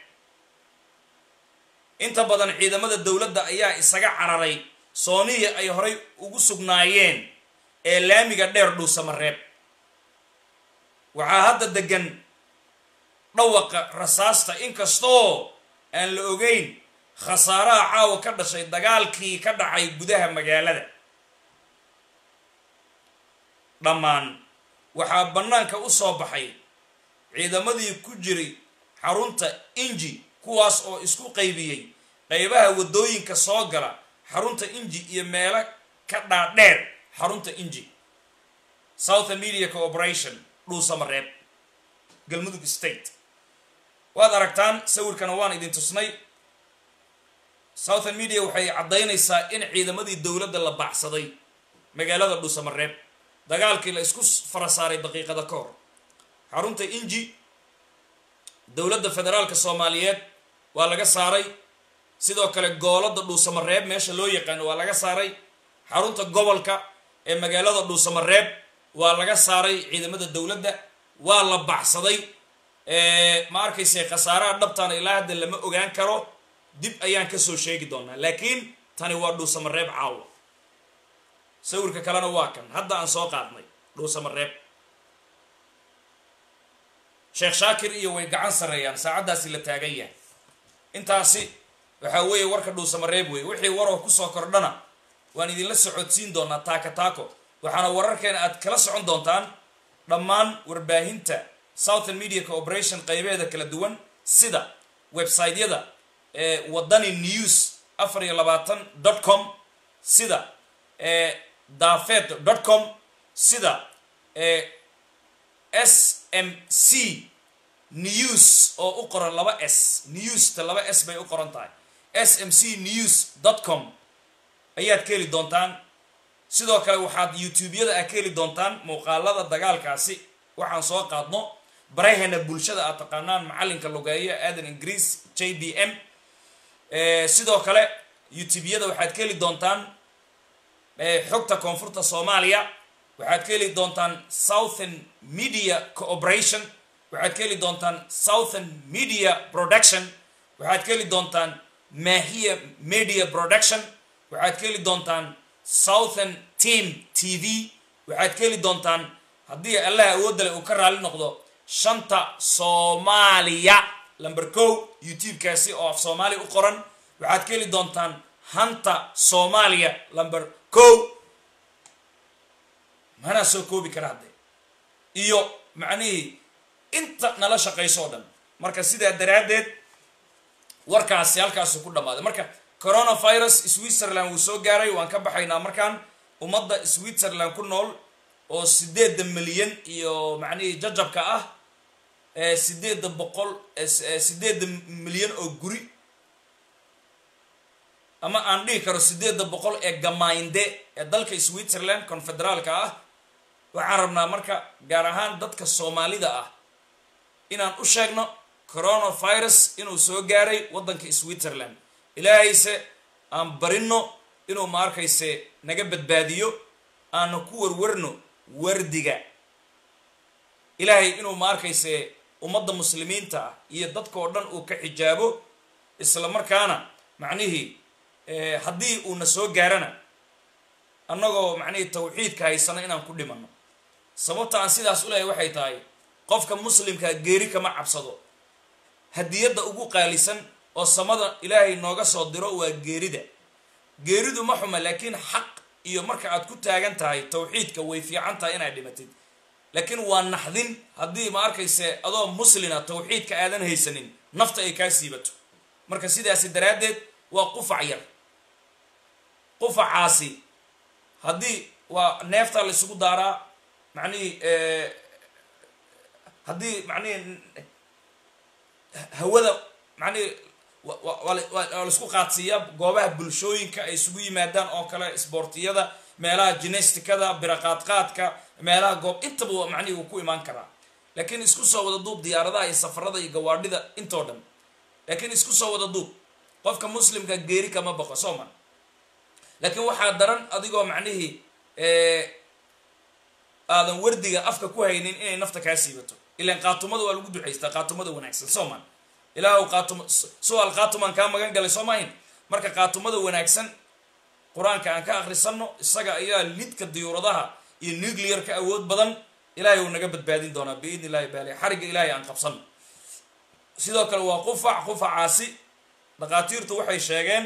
inta badan ciidamada dowladda ayaa isaga cararay sooniya ay horay ugu sugnaayeen ee laamiga dheer dhuusamareeb waxaa hadda degan dhawaqa rasaasta inkastoo aan la ogeyn khasaaraha caawa ka dhashay dagaalkii ka dhacay gudaha magaalada dhammaan waxaa bannaanka u soo baxay ciidamadii ku jiray xarunta inji kuwaas oo isku qaybiyey qaybaha waddooyinka soo gala xarunta inji iyo meelo ka dhaadheer xarunta inji southern media cooperation dhuusamareeb galmudug state waad aragtaan sawirkana waan idin tusnay southern media waxay caddaynaysaa in ciidamadii dowladda la baacsaday magaalada dhuusamareeb dagaalkii la isku fara saaray daqiiqada ka hor xarunta inji dowladda federaalka soomaaliyeed waa laga saaray sidoo kale goolada dhuusamareeb meesha loo yaqaano waa laga saaray xarunta gobolka ee magaalada dhuusamareeb waa laga saaray ciidamada dowladda waa la baxsaday ma arkayse khasaaraha dhabtaana ilaa hadda lama ogaan karo dib ayaan kasoo sheegi doonaa laakiin tani waa dhuusamareeb caawa sawirka kalena waa kan hadda aan soo qaadnay dhuusamareeb sheekh shaakir iyo way gacan sarreeyaan saacaddaasi la taagan yahay intaasi waxaa weeye warka dhuusamareeb weeye wixii waroo kusoo kordhana waan idinla socodsiin doonaa taaka taako waxaana wararkeena aad kala socon doontaan dhammaan warbaahinta southern media cooperation qaybeeda kala duwan sida websiteyada ee wadani news afar iyo labaatan dot com sida ee dafet dot com sida ee s m c news oo u qoran laba s newsta laba s bay u qoran tahay s m c news dot com ayaad ka heli doontaan sidoo kale waxaad youtube-yada aad ka heli doontaan muuqaalada dagaalkaasi waxaan soo qaadno baraheena bulshada aad taqaanaan macalinka lugeeyo aadan ingiriis j b m sidoo kale youtube-yada waxaad ka heli doontaan xogta koonfurta soomaaliya waxaad ka heli doontaan southern media cooperation waxaad ka heli doontaan southern media production waxaad ka heli doontaan mahiya media production waxaad ka heli doontaan southern team t v waxaad ka heli doontaan haddii allaha awoodale uu ka raali noqdo shanta soomaaliya lamber ko youtube-kaasi oo af soomaali u qoran waxaad ka heli doontaan hanta soomaaliya lamber ko manaa soo koobi kara haddee iyo macnihii inta nala shaqayso o dhan marka sidaa daraaddeed warkaasi halkaasu ku dhammaaday marka coronavirus switzerland wuu soo gaaray waan ka baxaynaa markaan ummadda switzerland ku nool oo sideedda milyan iyo macnihii jajabka ah sideedda boqol sideedda milyan oo guri ama aan dhihi karo sideedda boqol ee gamainde ee dalka switzerland confederaalka ah waxaan rabnaa marka gaar ahaan dadka soomaalida ah inaan u sheegno coronavirus inuu soo gaaray waddanka switzerland ilaahayse aan barino inuu ma arkayse naga badbaadiyo aana ku warwarno wardiga ilaahay inuu ma arkayse ummadda muslimiinta ah iyo dadka oo dhan uu ka xijaabo isla markaana macnihii haddii uuna soo gaarana annagoo macnihii tawxiidka haysano inaan ku dhimanno sababta aan sidaas u lehay waxay tahay qofka muslimkaa geeri kama cabsado hadiyadda ugu qaalisan oo samada ilaahay nooga soo diro waa geerida geeridu ma xuma laakiin xaq iyo marka aad ku taagan tahay tawxiidka way fiican tahay inaad dhimatid laakiin waa naxdin haddii ma arkayse adoo muslina tawxiidka aadan haysanin nafta ay kaa siibato marka sidaasi daraaddeed waa qufac yar qufacaasi haddii waa neeftaa la isugu daaraa macnihii haddii macnihii hawada macnihii waa laisku qaadsiiyaa goobaha bulshooyinka ay isugu yimaadaan oo kale isboortiyada meelaha jinestikada biraqaadqaadka meelaha goob intaba macnihii uu ku imaan karaa laakiin isku soo wada duub diyaaradaha iyo safarada iyo gawaadhida intoo dhan laakiin isku soo wada duub qofka muslimka geeri kama baqo soo ma laakiin waxaa daran adigoo macnihii aadan wardiga afka ku haynin inay nafta kaa siibato ilaan qaatumada waa lagu ducaystaa qaatumada wanaagsan soo maan ilaah qaatum su-aal qaatumaan kaa magan galay soo maahin marka qaatumada wanaagsan qur-aanka aan ka akhrisanno isaga ayaa lidka diyuuradaha iyo nuclearka awood badan ilaahay uu naga badbaadin doonaa biidni illahi baali xarigga ilaahay aan qabsanno sidoo kale waa qufac qufacaasi dhakhaatiirtu waxay sheegeen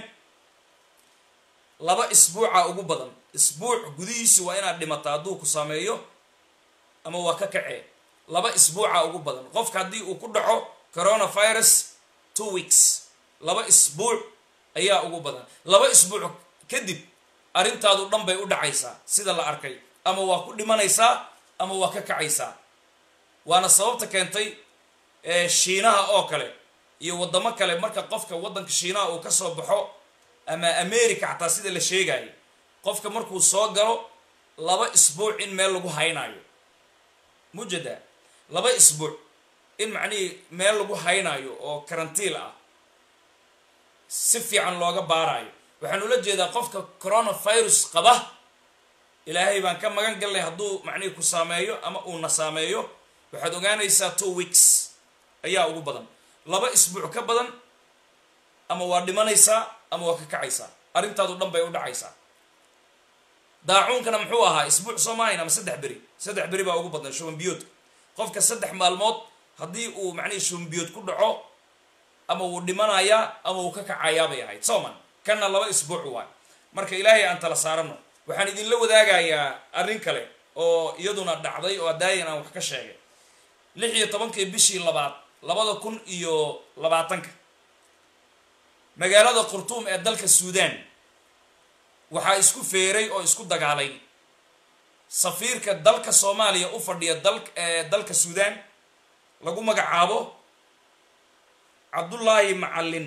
laba isbuuca ugu badan isbuuc gudihiisi waa inaad dhimata hadduu ku saameeyo ama waa ka kacee laba isbuuca ugu badan qofka haddii uu ku dhaco coronavirus two weeks laba isbuuc ayaa ugu badan laba isbuuc kadib arrintaadu dhan bay u dhacaysaa sida la arkay ama waa ku dhimanaysaa ama waa ka kacaysaa waana sababta keentay shiinaha oo kale iyo waddamo kale marka qofka waddanka shiinaha uu ka soo baxo ama america xataa sida la sheegayo qofka markuu soo galo laba isbuuc in meel lagu haynaayo mujada laba isbuuc in macnihii meel lagu haynaayo oo karantiil ah si fiican looga baaraayo waxaan ula jeedaa qofka coronavirus qaba ilaahay baan ka magan galnay hadduu macnihii ku saameeyo ama uuna saameeyo waxaad ogaanaysaa two weeks ayaa ugu badan laba isbuuc ka badan ama waa dhimanaysaa ama waa ka kacaysaa arrintaadu dhan bay u dhacaysaa daacuunkana muxuu ahaa isbuuc soo maahayn ama saddex beri saddex beri baa ugu badnay shubanbiyoodka qofka saddex maalmood haddii uu macnihii shubanbiyood ku dhaco ama wuu dhimanayaa ama wuu ka kacayaa bay ahayd sooman kanna laba isbuuc waay marka ilaahay aan tala saarano waxaan idinla wadaagayaa arrin kale oo iyaduna dhacday oo adaayan aan wax ka sheegay lix iyo tobankii bishii labaad labada kun iyo labaatanka magaalada qurtuum ee dalka suudaan waxaa isku feeray oo isku dagaalay safiirka dalka soomaaliya u fadhiya dal dalka suudaan lagu magacaabo cabdullaahi macallin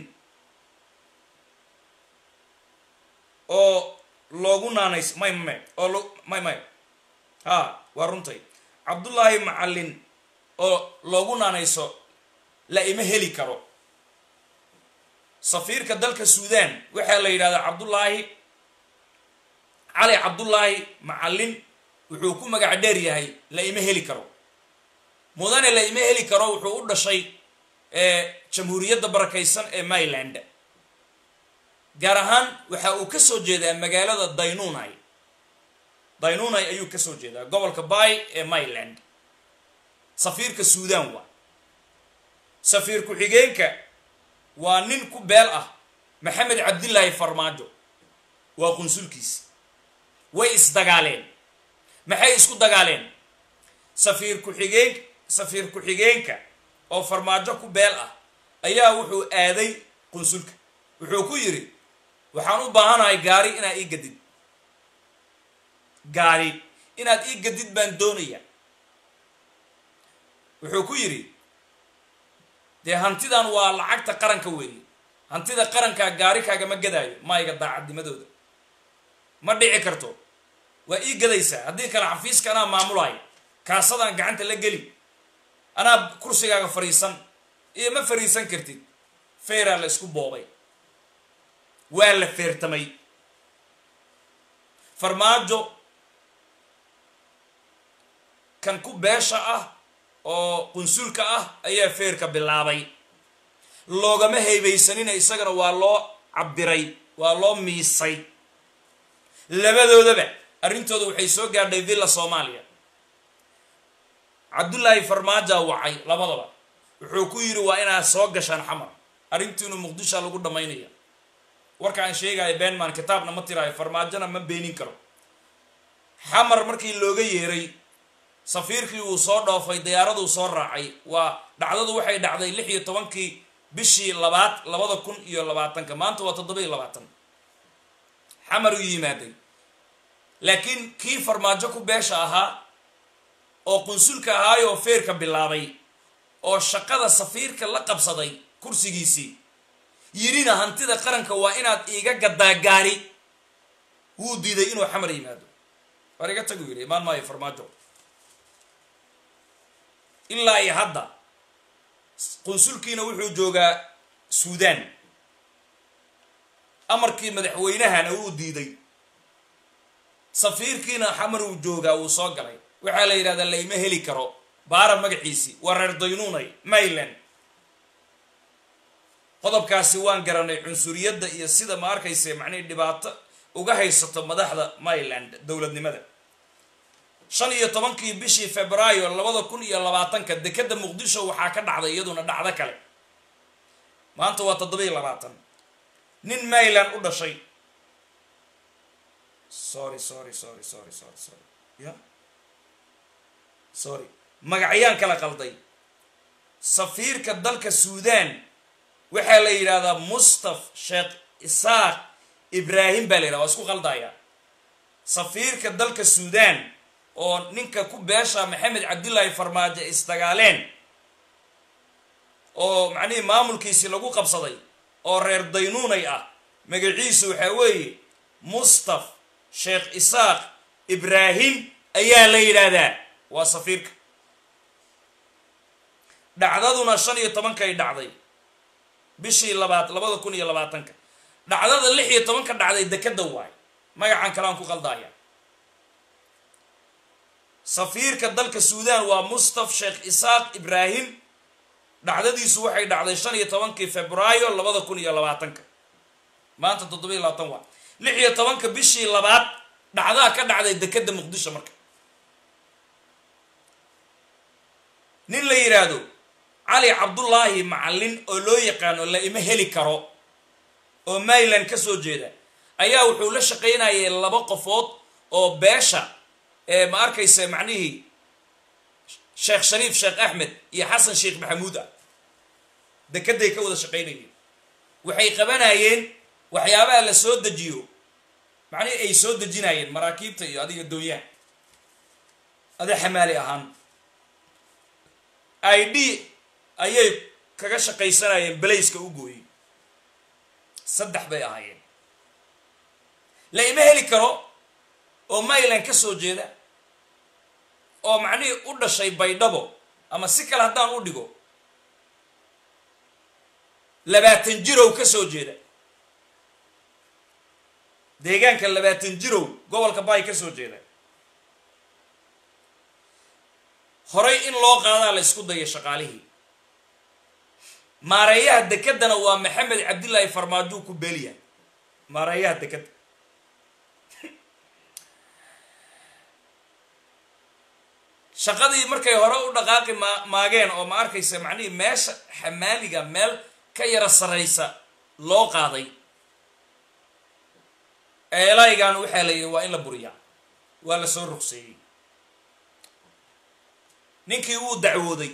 oo loogu naanays may may oo lo may may ha waa runtay cabdullaahi macallin oo loogu naanayso la ima heli karo safiirka dalka suudaan waxaa la yidhahdaa cabdullaahi cali cabdullaahi macallin wuxuu ku magac dheer yahay la ima heli karo mudane la ima heli karo wuxuu u dhashay jamhuuriyadda barakaysan ee myland gaar ahaan waxa uu ka soo jeedaa magaalada daynunai daynunai ayuu ka soo jeedaa gobolka bay ee myland safiirka suudaan waa safiir ku-xigeenka waa nin ku beel ah maxamed cabdillaahi farmaajo waa qunsulkiisi way isdagaaleen maxay isku dagaaleen safiir ku-xigeen safiir ku-xigeenka oo farmaajo ku beel ah ayaa wuxuu aaday qunsulka wuxuu ku yidhi waxaan u baahanahay gaari inaad ii gadid gaari inaad ii gadid baan doonaya wuxuu ku yidhi dee hantidan waa lacagta qaranka weeye hantida qarankaa gaari kaagama gadaayo mayga daacadnimadooda ma dhici karto waa ii gadaysaa haddii kale xafiiska anaa maamulayo kaasadaan gacanta la geli anaa kursigaaga fadhiisan iyo ma fariisan kartid feeraa la isku boobay waa la feertamay farmaajo kan ku beesha ah oo qunsulka ah ayaa feerka bilaabay loogama haybaysanina isagana waa loo cabiray waa loo miisay labadoodaba arrintooda waxay soo gaadhay villa soomaaliya cabdullaahi farmaaja wacay labadaba wuxuu ku yidhi waa inaad soo gashaan xamar arrintiinu muqdisha lagu dhammaynaya warka aan sheegayo beenman kitaabna ma tiraayo farmaajona ma beenin karo xamar markii looga yeeray safiirkii uu soo dhoofay diyaaraduu soo raacay waa dhacdadu waxay dhacday lix iyo tobankii bishii labaad labada kun iyo labaatanka maanta waa toddoba iyo labaatan xamar uu yimaaday laakiin kii farmaajo ku beesha ahaa oo qunsulka ahaayoo feerka bilaabay oo shaqada safiirka la qabsaday kursigiisii yidhina hantida qaranka waa inaad iiga gaddaa gaari wuu diiday inuu xamar yimaado war iga tagu yidhi imaan maayo farmaajo ilaa iyo hadda qunsulkiina wuxuu joogaa suudaan amarkii madaxweynahana wuu diiday safiirkiina xamar uu joogaa wuu soo galay waxaa la yidhahdaa layma heli karo baara magaciisii waa reer daynuunay mayland qodobkaasi waan garanay cunsuriyadda iyo sida ma arkayse macnihii dhibaato uga haysato madaxda mayland dowladnimada shan iyo tobankii bishii februaayo labada kun iyo labaatanka dekeda muqdisho waxaa ka dhacday iyaduna dhacdo kale maanta waa toddoba iyo labaatan nin mayland u dhashay sorry sorry sorry sorry sorry sorry ya sorry magacyaan kala qalday safiirka dalka suudaan waxaa la yidhahdaa mustaf sheekh isaaq ibraahim baa la yidhahda waa isku qaldaya safiirka dalka suudaan oo ninka ku beesha maxamed cabdullaahi farmaajo isdagaaleen oo macnihii maamulkiisii lagu qabsaday oo reer daynuunay ah magaciisu waxaa weeye mustaf sheekh isaaq ibraahim ayaa la yidhaahdaa waa safiirka dhacdaduna shan iyo tobankay dhacday bishii labaad labada kun iyo labaatanka dhacdada lix iyo tobanka dhacday dekeda waay magacan kale aan ku qaldaya safiirka dalka suudaan waa mustaf sheekh isaaq ibraahim dhacdadiisu waxay dhacday shan iyo tobankii februaayo labada kun iyo labaatanka maanta toddoba iyo labaatan waa lix iyo tobanka bishii labaad dhacdaa ka dhacday dekeda muqdisho marka nin la yidhaahdo cali cabdullaahi macallin oo loo yaqaano la ima heli karo oo mayland ka soo jeeda ayaa wuxuu la shaqaynayay laba qofood oo beesha ee ma arkaysa macnihii sheekh shariif sheekh axmed iyo xasan sheekh maxamuud ah dekeday ka wada shaqaynayeen waxay qabanayeen waxyaabaha la soo dejiyo macnihii ay soo dejinayeen maraakiibta iyo adiga doonyaha ada xamaali ahaan i d ayay kaga shaqaysanayeen belayska u gooyey saddex bay ahaayeen la ima heli karo oo mayland ka soo jeeda oo macnihii u dhashay baydhabo ama si kale haddaan u dhigo labaatan jirow ka soo jeeda deegaanka labaatan jirow gobolka baay ka soo jeeda horay in loo qaadaa la isku daya shaqaalihii maareeyaha dekedana waa maxamed cabdillaahi farmaajo ku beeliya maareeyaha dekeda shaqadii markay hore u dhaqaaqi ma maageen oo ma arkaysa macnihii meesha xamaaliga meel ka yara saraysa loo qaaday eelaygan waxaa la yidhi waa in la buriyaa waa la soo rugseeyey ninkii wuu dacwooday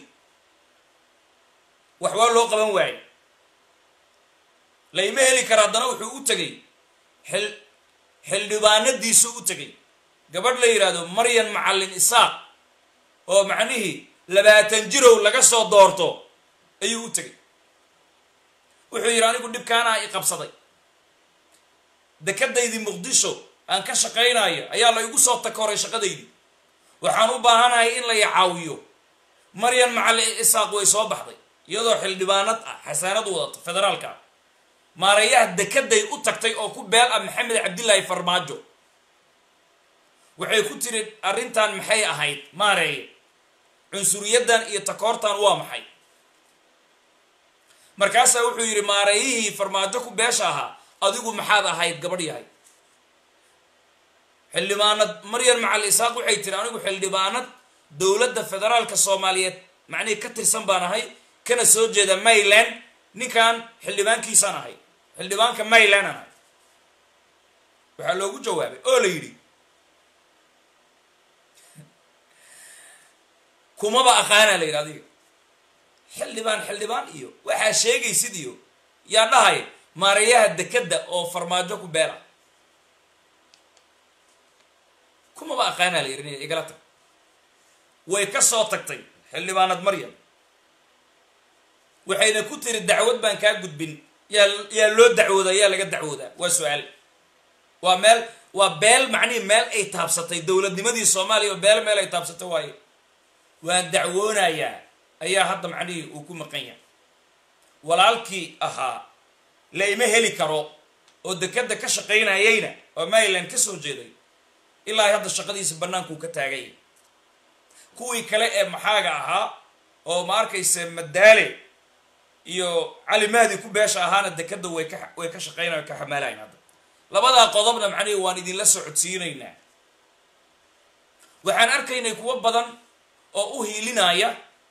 wax waa loo qaban waayey layma heli kara haddana wuxuu u tegay xil xildhibaanadiisu u tegay gabadh la yidhaahdo maryan macallin isaaq oo macnihii labaatan jirow laga soo doorto ayuu u tegay wuxuu yidhi anigu dhibkaanaa i qabsaday dekadaydii muqdisho aan ka shaqaynayo ayaa la igu soo takoray shaqadaydii waxaan u baahanahay in la i caawiyo maryan macallin isaaq way soo baxday iyadoo xildhibaanad ah xasaanad wadato federaalka ah maareeyaha dekeday u tagtay oo ku beel ah maxamed cabdilaahi farmaajo waxay ku tiri arrintan maxay ahayd maareeye cunsuriyaddan iyo takoortan waa maxay markaasaa wuxuu yidhi maareeyihii farmaajo ku beesha ahaa adigu maxaad ahayd gabadh yahay xildhibaanad maryan macal isaaq waxay tiri anigu xildhibaanad dowladda federaalka soomaaliyeed macnihii ka tirsan baan ahay kana soo jeeda mayland ninkan xildhibaankiisaan ahay xildhibaanka mayland aan ahay waxaa loogu jawaabay oo la yidhi kumaba aqaanaa la yidhi adiga xildhibaan xildhibaan iyo waxaa sheegaysid iyo yaa dhahay maareeyaha dekedda oo farmaajo ku beela kumaba aqaanaa la yidhi igala tag way ka soo tagtay xildhibaanad maryam waxayna ku tiri dacwad baan kaa gudbin yaa yaa loo dacwoodaa yaa laga dacwoodaa waa su-aal waa meel waa beel macnihii meel ay taabsatay dowladnimadii soomaaliya oo beel meel ay taabsatay waaye waan dacwoonayaa ayaa hadda macnihii uu ku maqan yahay walaalkii ahaa la ima heli karo oo dekeda ka shaqaynayayna oo maryland ka soo jeeday ilaa hadda shaqadiisa bannaankuu ka taagay kuwii kale ee maxaaga ahaa oo ma arkayse madaale iyo cali mahdi ku beesha ahaana dekeda way ka way ka shaqaynayan ka xamaalayan hadda labadaa qodobna macnihi waan idinla socodsiinaynaa waxaan arkaynay kuwo badan oo u hiilinaya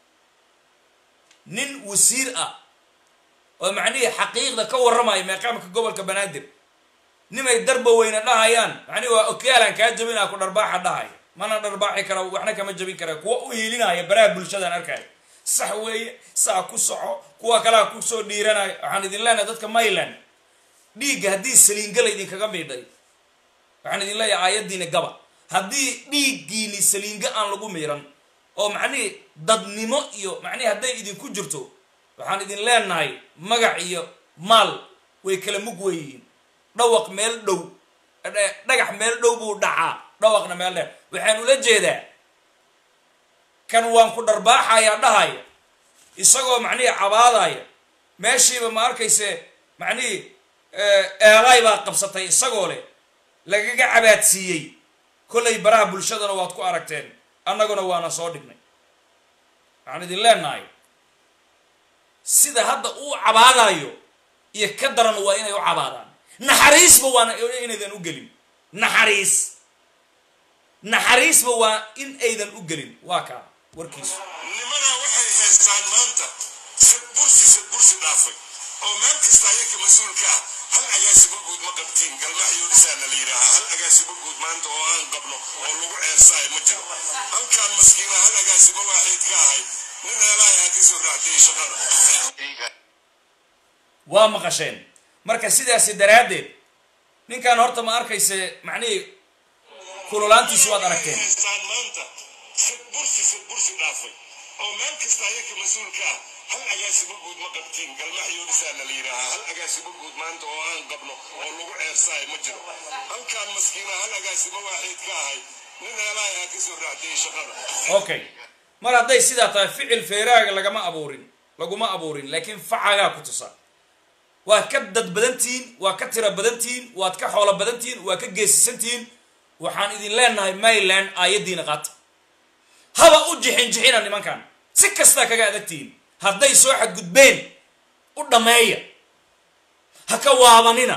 nin wasiir ah oo macnihii xaqiiqda ka warramaya meeqaamka gobolka banaadir nimay darba weyne dhahayaan macnihi waa okaalan kaa jabinaa ku dharbaaxa dhahaya mana dharbaaxi kara waxna kama jabin kara kuwa u hiilinaya baraha bulshadaan arkaya sax weeye saa ku soco kuwa kalea kusoo dhiiranaya waxaan idin leenahay dadka mayland dhiigga haddii saliingala idinkaga miidhay waxaan idin leeyahay aayaddiina gaba haddii dhiiggiini saliinga aan lagu miiran oo macnihii dadnimo iyo macnihi hadday idinku jirto waxaan idin leenahay magac iyo maal way kala mug weyihiin dhawaq meel dhow dhagax meel dhow buu dhacaa dhawaqna meel dheer waxaan ula jeedaa kan waan ku dharbaaxayaa dhahaya isagoo macnihii cabaadaya meeshiiba ma arkayse macnihii eelaay baa qabsatay isagoo leh lagaga cabaadsiiyey kollay baraha bulshadana waad ku aragteen annaguna waana soo dhignay waxaan idin leenahay sida hadda uu cabaadayo iyo ka daran waa inay u cabaadaan naxariisba waana inaydan u gelin naxariis naxariisba waa in aydan u gelin waa kaa warkiisu nimanaa waxay haystaan maanta sad bursi sad bursi dhaafay oo meel kasta ayaka mas-uulka ah hal agaasimo guud ma qabtiin galmaxyoodisaana la yidhaahaa hal agaasimo guud maanta oo aan qabno oo lagu ceersaayo ma jiro halkaan maskiina hal agaasimo waaxiid ka ahay nin heelahay ha ka soo raacdiyey shaqada waa maqasheen marka sidaasi daraaddeed ninkan horta ma arkayse macnihii kululaantiisu waad aragteen haystaan maanta sad bursi sad bursi dhaafay oo meel kasta ayaka mas-uulka ah hal agaasimo guud ma qabtiin galmaxyoodisaana la yidhaahaa hal agaasimo guud maanta oo aan qabno oo lagu ceersaayo ma jiro halkaan maskiina hal agaasimo waaxiid ka ahay nin heelahay ha ka soo raacdiyey shaqada okay mar hadday sidaa tahay ficil feeraaga lagama abuurin laguma abuurin laakiin facagaa ku tusa waad ka dad badantihiin waa ka tira badantihiin waad ka xoolo badantihiin waa ka geesisantihiin waxaan idin leenahay mayland aayaddiina qaata haba u jixin jixina nimankan si kastaa kaga adagtihiin hadday soo xadgudbeen u dhammeeya ha ka waabanina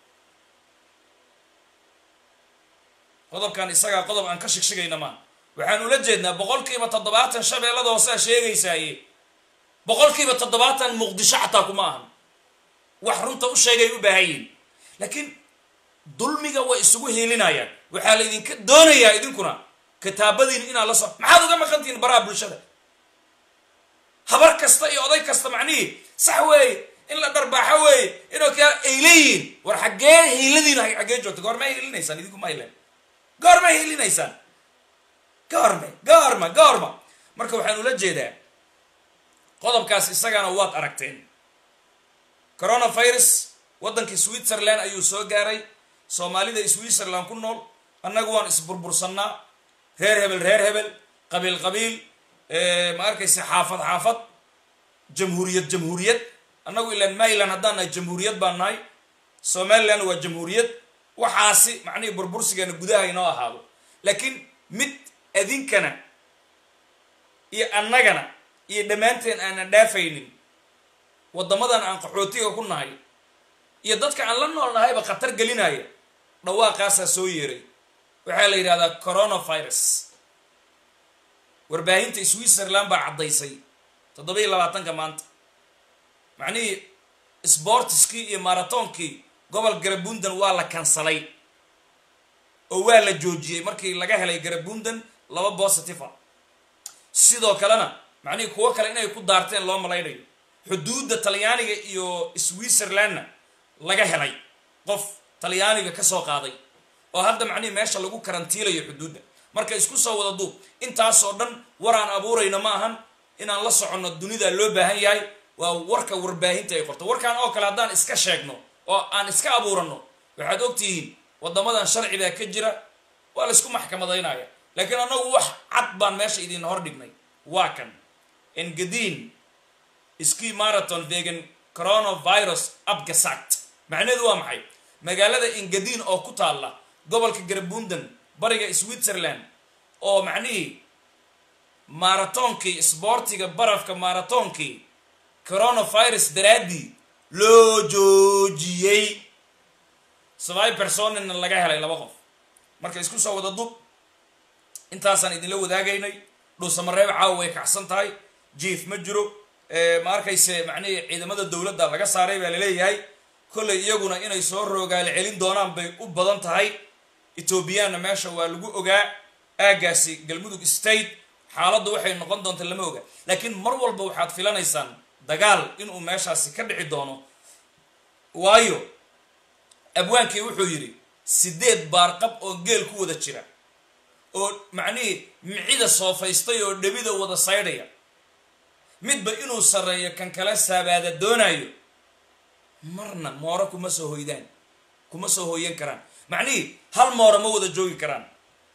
qodobkan isagaa qodob aan ka shigshigayna maa waxaan ula jeednaa boqolkiiba toddobaatan shabeellada hoosaa sheegaysaaye boqolkiiba toddobaatan muqdisho xataa kuma ahan wax runta u sheegay u baahan yihin laakiin dulmiga way isugu hiilinayaan waxaa la idinka doonayaa idinkuna kitaabadiin inaad la so maxaad uga maqantihiin baraha bulshada habar kasta iyo oday kasta macnihii sax weeye in la dharbaaxo weeye inoo ka ay leeyihiin war xaggee hiiladiina xaggee joogta goorma hiilinaysaan idinku maylen goorma hiilinaysaan goorme goorma goorma marka waxaan ula jeedaa qodobkaas isagana waad aragteen coronavirus waddankii switzerland ayuu soo gaaray soomaalida switzerland ku nool annagu waan isburbursannaa reer hebel reer hebel qabiil qabiil ma arkaysa xaafad xaafad jamhuuriyad jamhuuriyad annagu ilaan maryland haddaan nahay jamhuuriyad baan nahay somaliland waa jamhuuriyad waxaasi macnihii burbursigeena gudaha inoo ahaado laakiin mid adinkana iyo annagana iyo dhammaanteen aanan dhaafaynin waddamadan aan qaxootiga ku nahay iyo dadka aan la nool nahayba khatar gelinaya dhawaaqaasaa soo yeeray waxaa la yidhahdaa coronavirus warbaahinta switzerland baa caddaysay toddoba iyo labaatanka maanta macnihii sbortiskii iyo maratoonkii gobol garabundan waa la kansalay oo waa la joojiyey markii laga helay garabundan laba positive a sidoo kalena macnihii kuwo kale inay ku daarteen loo malaynayo xuduudda talyaaniga iyo switzerlandna laga helay qof talyaaniga ka soo qaaday oo hadda macnihii meesha lagu karantiilayo xuduudda marka isku soo wada duub intaasoo dhan waraan abuurayno ma ahan inaan la soconno dunida loo baahan yahay waa warka warbaahinta ay qorto warkaan oo kale haddaan iska sheegno oo aan iska abuuranno waxaad ogtihiin waddamadan sharcigaa ka jira waa laysku maxkamadaynaya laakiin annagu wax cad baan meesha idin hor dhignay waa kan engadiin ski marathon vegan coronavirus abgasagt macnaheedu waa maxay magaalada engadiin oo ku taalla gobolka garabundan bariga switzerland oo macnihii maratoonkii sboortiga barafka maratoonkii coronavirus daraaddii loo joojiyey sabay personina laga helay laba qof marka isku soo wada dub intaasaan idinla wadaagaynay dhuusamareeb caawa way kacsan tahay jief ma jiro ma arkayse macnihii ciidamada dowladda laga saaray baa laleeyahay kollay iyaguna inay soo roogaali celin doonaan bay u badan tahay etoobiyaanna meesha waa lagu ogaa aagaasi galmudug state xaaladdu waxay noqon doonta lama oga laakiin mar walba waxaad filanaysaan dagaal inuu meeshaasi ka dhici doono waayo abwaankii wuxuu yidhi sideed baarqab oo geel ku wada jira oo macnihii micida soofaystay oo dhebida wada saydhaya midba inuu sarreeyo kan kale saabaada doonayo marna mooro kuma soo hoydaan kuma soo hooyan karaan macnihii hal mooro ma wada joogi karaan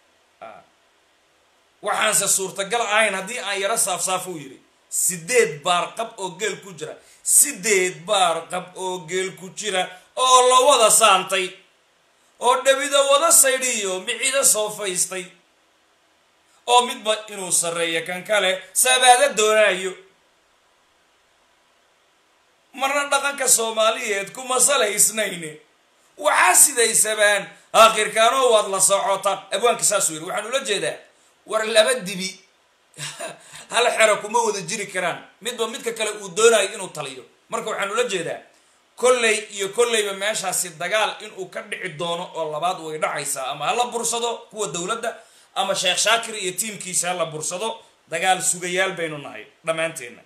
waxaanse suurtagal ahayn haddii aan yaro saafsaafo u yidhi sideed baarqab oo geel ku jira sideed baarqab oo geel ku jira oo la wada saantay oo dhebida wada saydhiyo micida soofaystay oo midba inuu sarreeyo kan kale sabaada doonaayo marna dhaqanka soomaaliyeed kuma salaysnayne waxaa sidaysabaan aakhirkaanoo waad la socotaan abwaanka saasuu yidhi waxaan ula jeedaa war laba dibi hal xero kuma wada jiri karaan midba midka kale uu doonayo inuu taliyo marka waxaan ula jeedaa kolley iyo kolleyba meeshaasi dagaal inuu ka dhici doono oo labaad way dhacaysaa ama hala bursado kuwa dowladda ama sheekh shaakir iyo tiimkiisa hala bursado dagaal sugayaal baynu nahay dhammaanteenna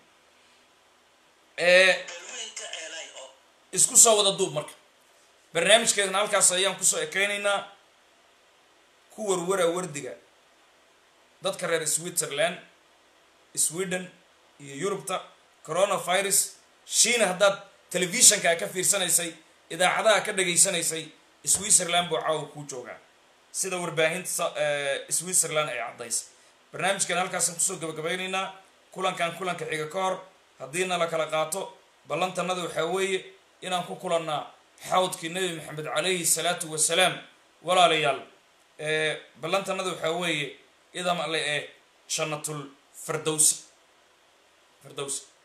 isku soo wada duub marka barnaamijkeedana halkaas ayaan kusoo ekeynaynaa ku warwara wardiga dadka reer switzerland sweden iyo yurubta coronavirus shiina haddaad telefishankaa ka fiirsanaysay idaacadaha ka dhageysanaysay switzerland buu caawa kuu joogaa sida warbaahinta switzerland ay caddaysay barnaamijkan halkaasaan kusoo gabagabaynaynaa kulankan kulanka xiga ka hor haddiina la kala qaato ballantanada waxaa weeye inaan ku kulannaa xawdkii nebi maxamed calayhi salaatu wasalaam walaalayaal ballantanada waxaa weeye idam alle ee jannatul firdowsa firdowsa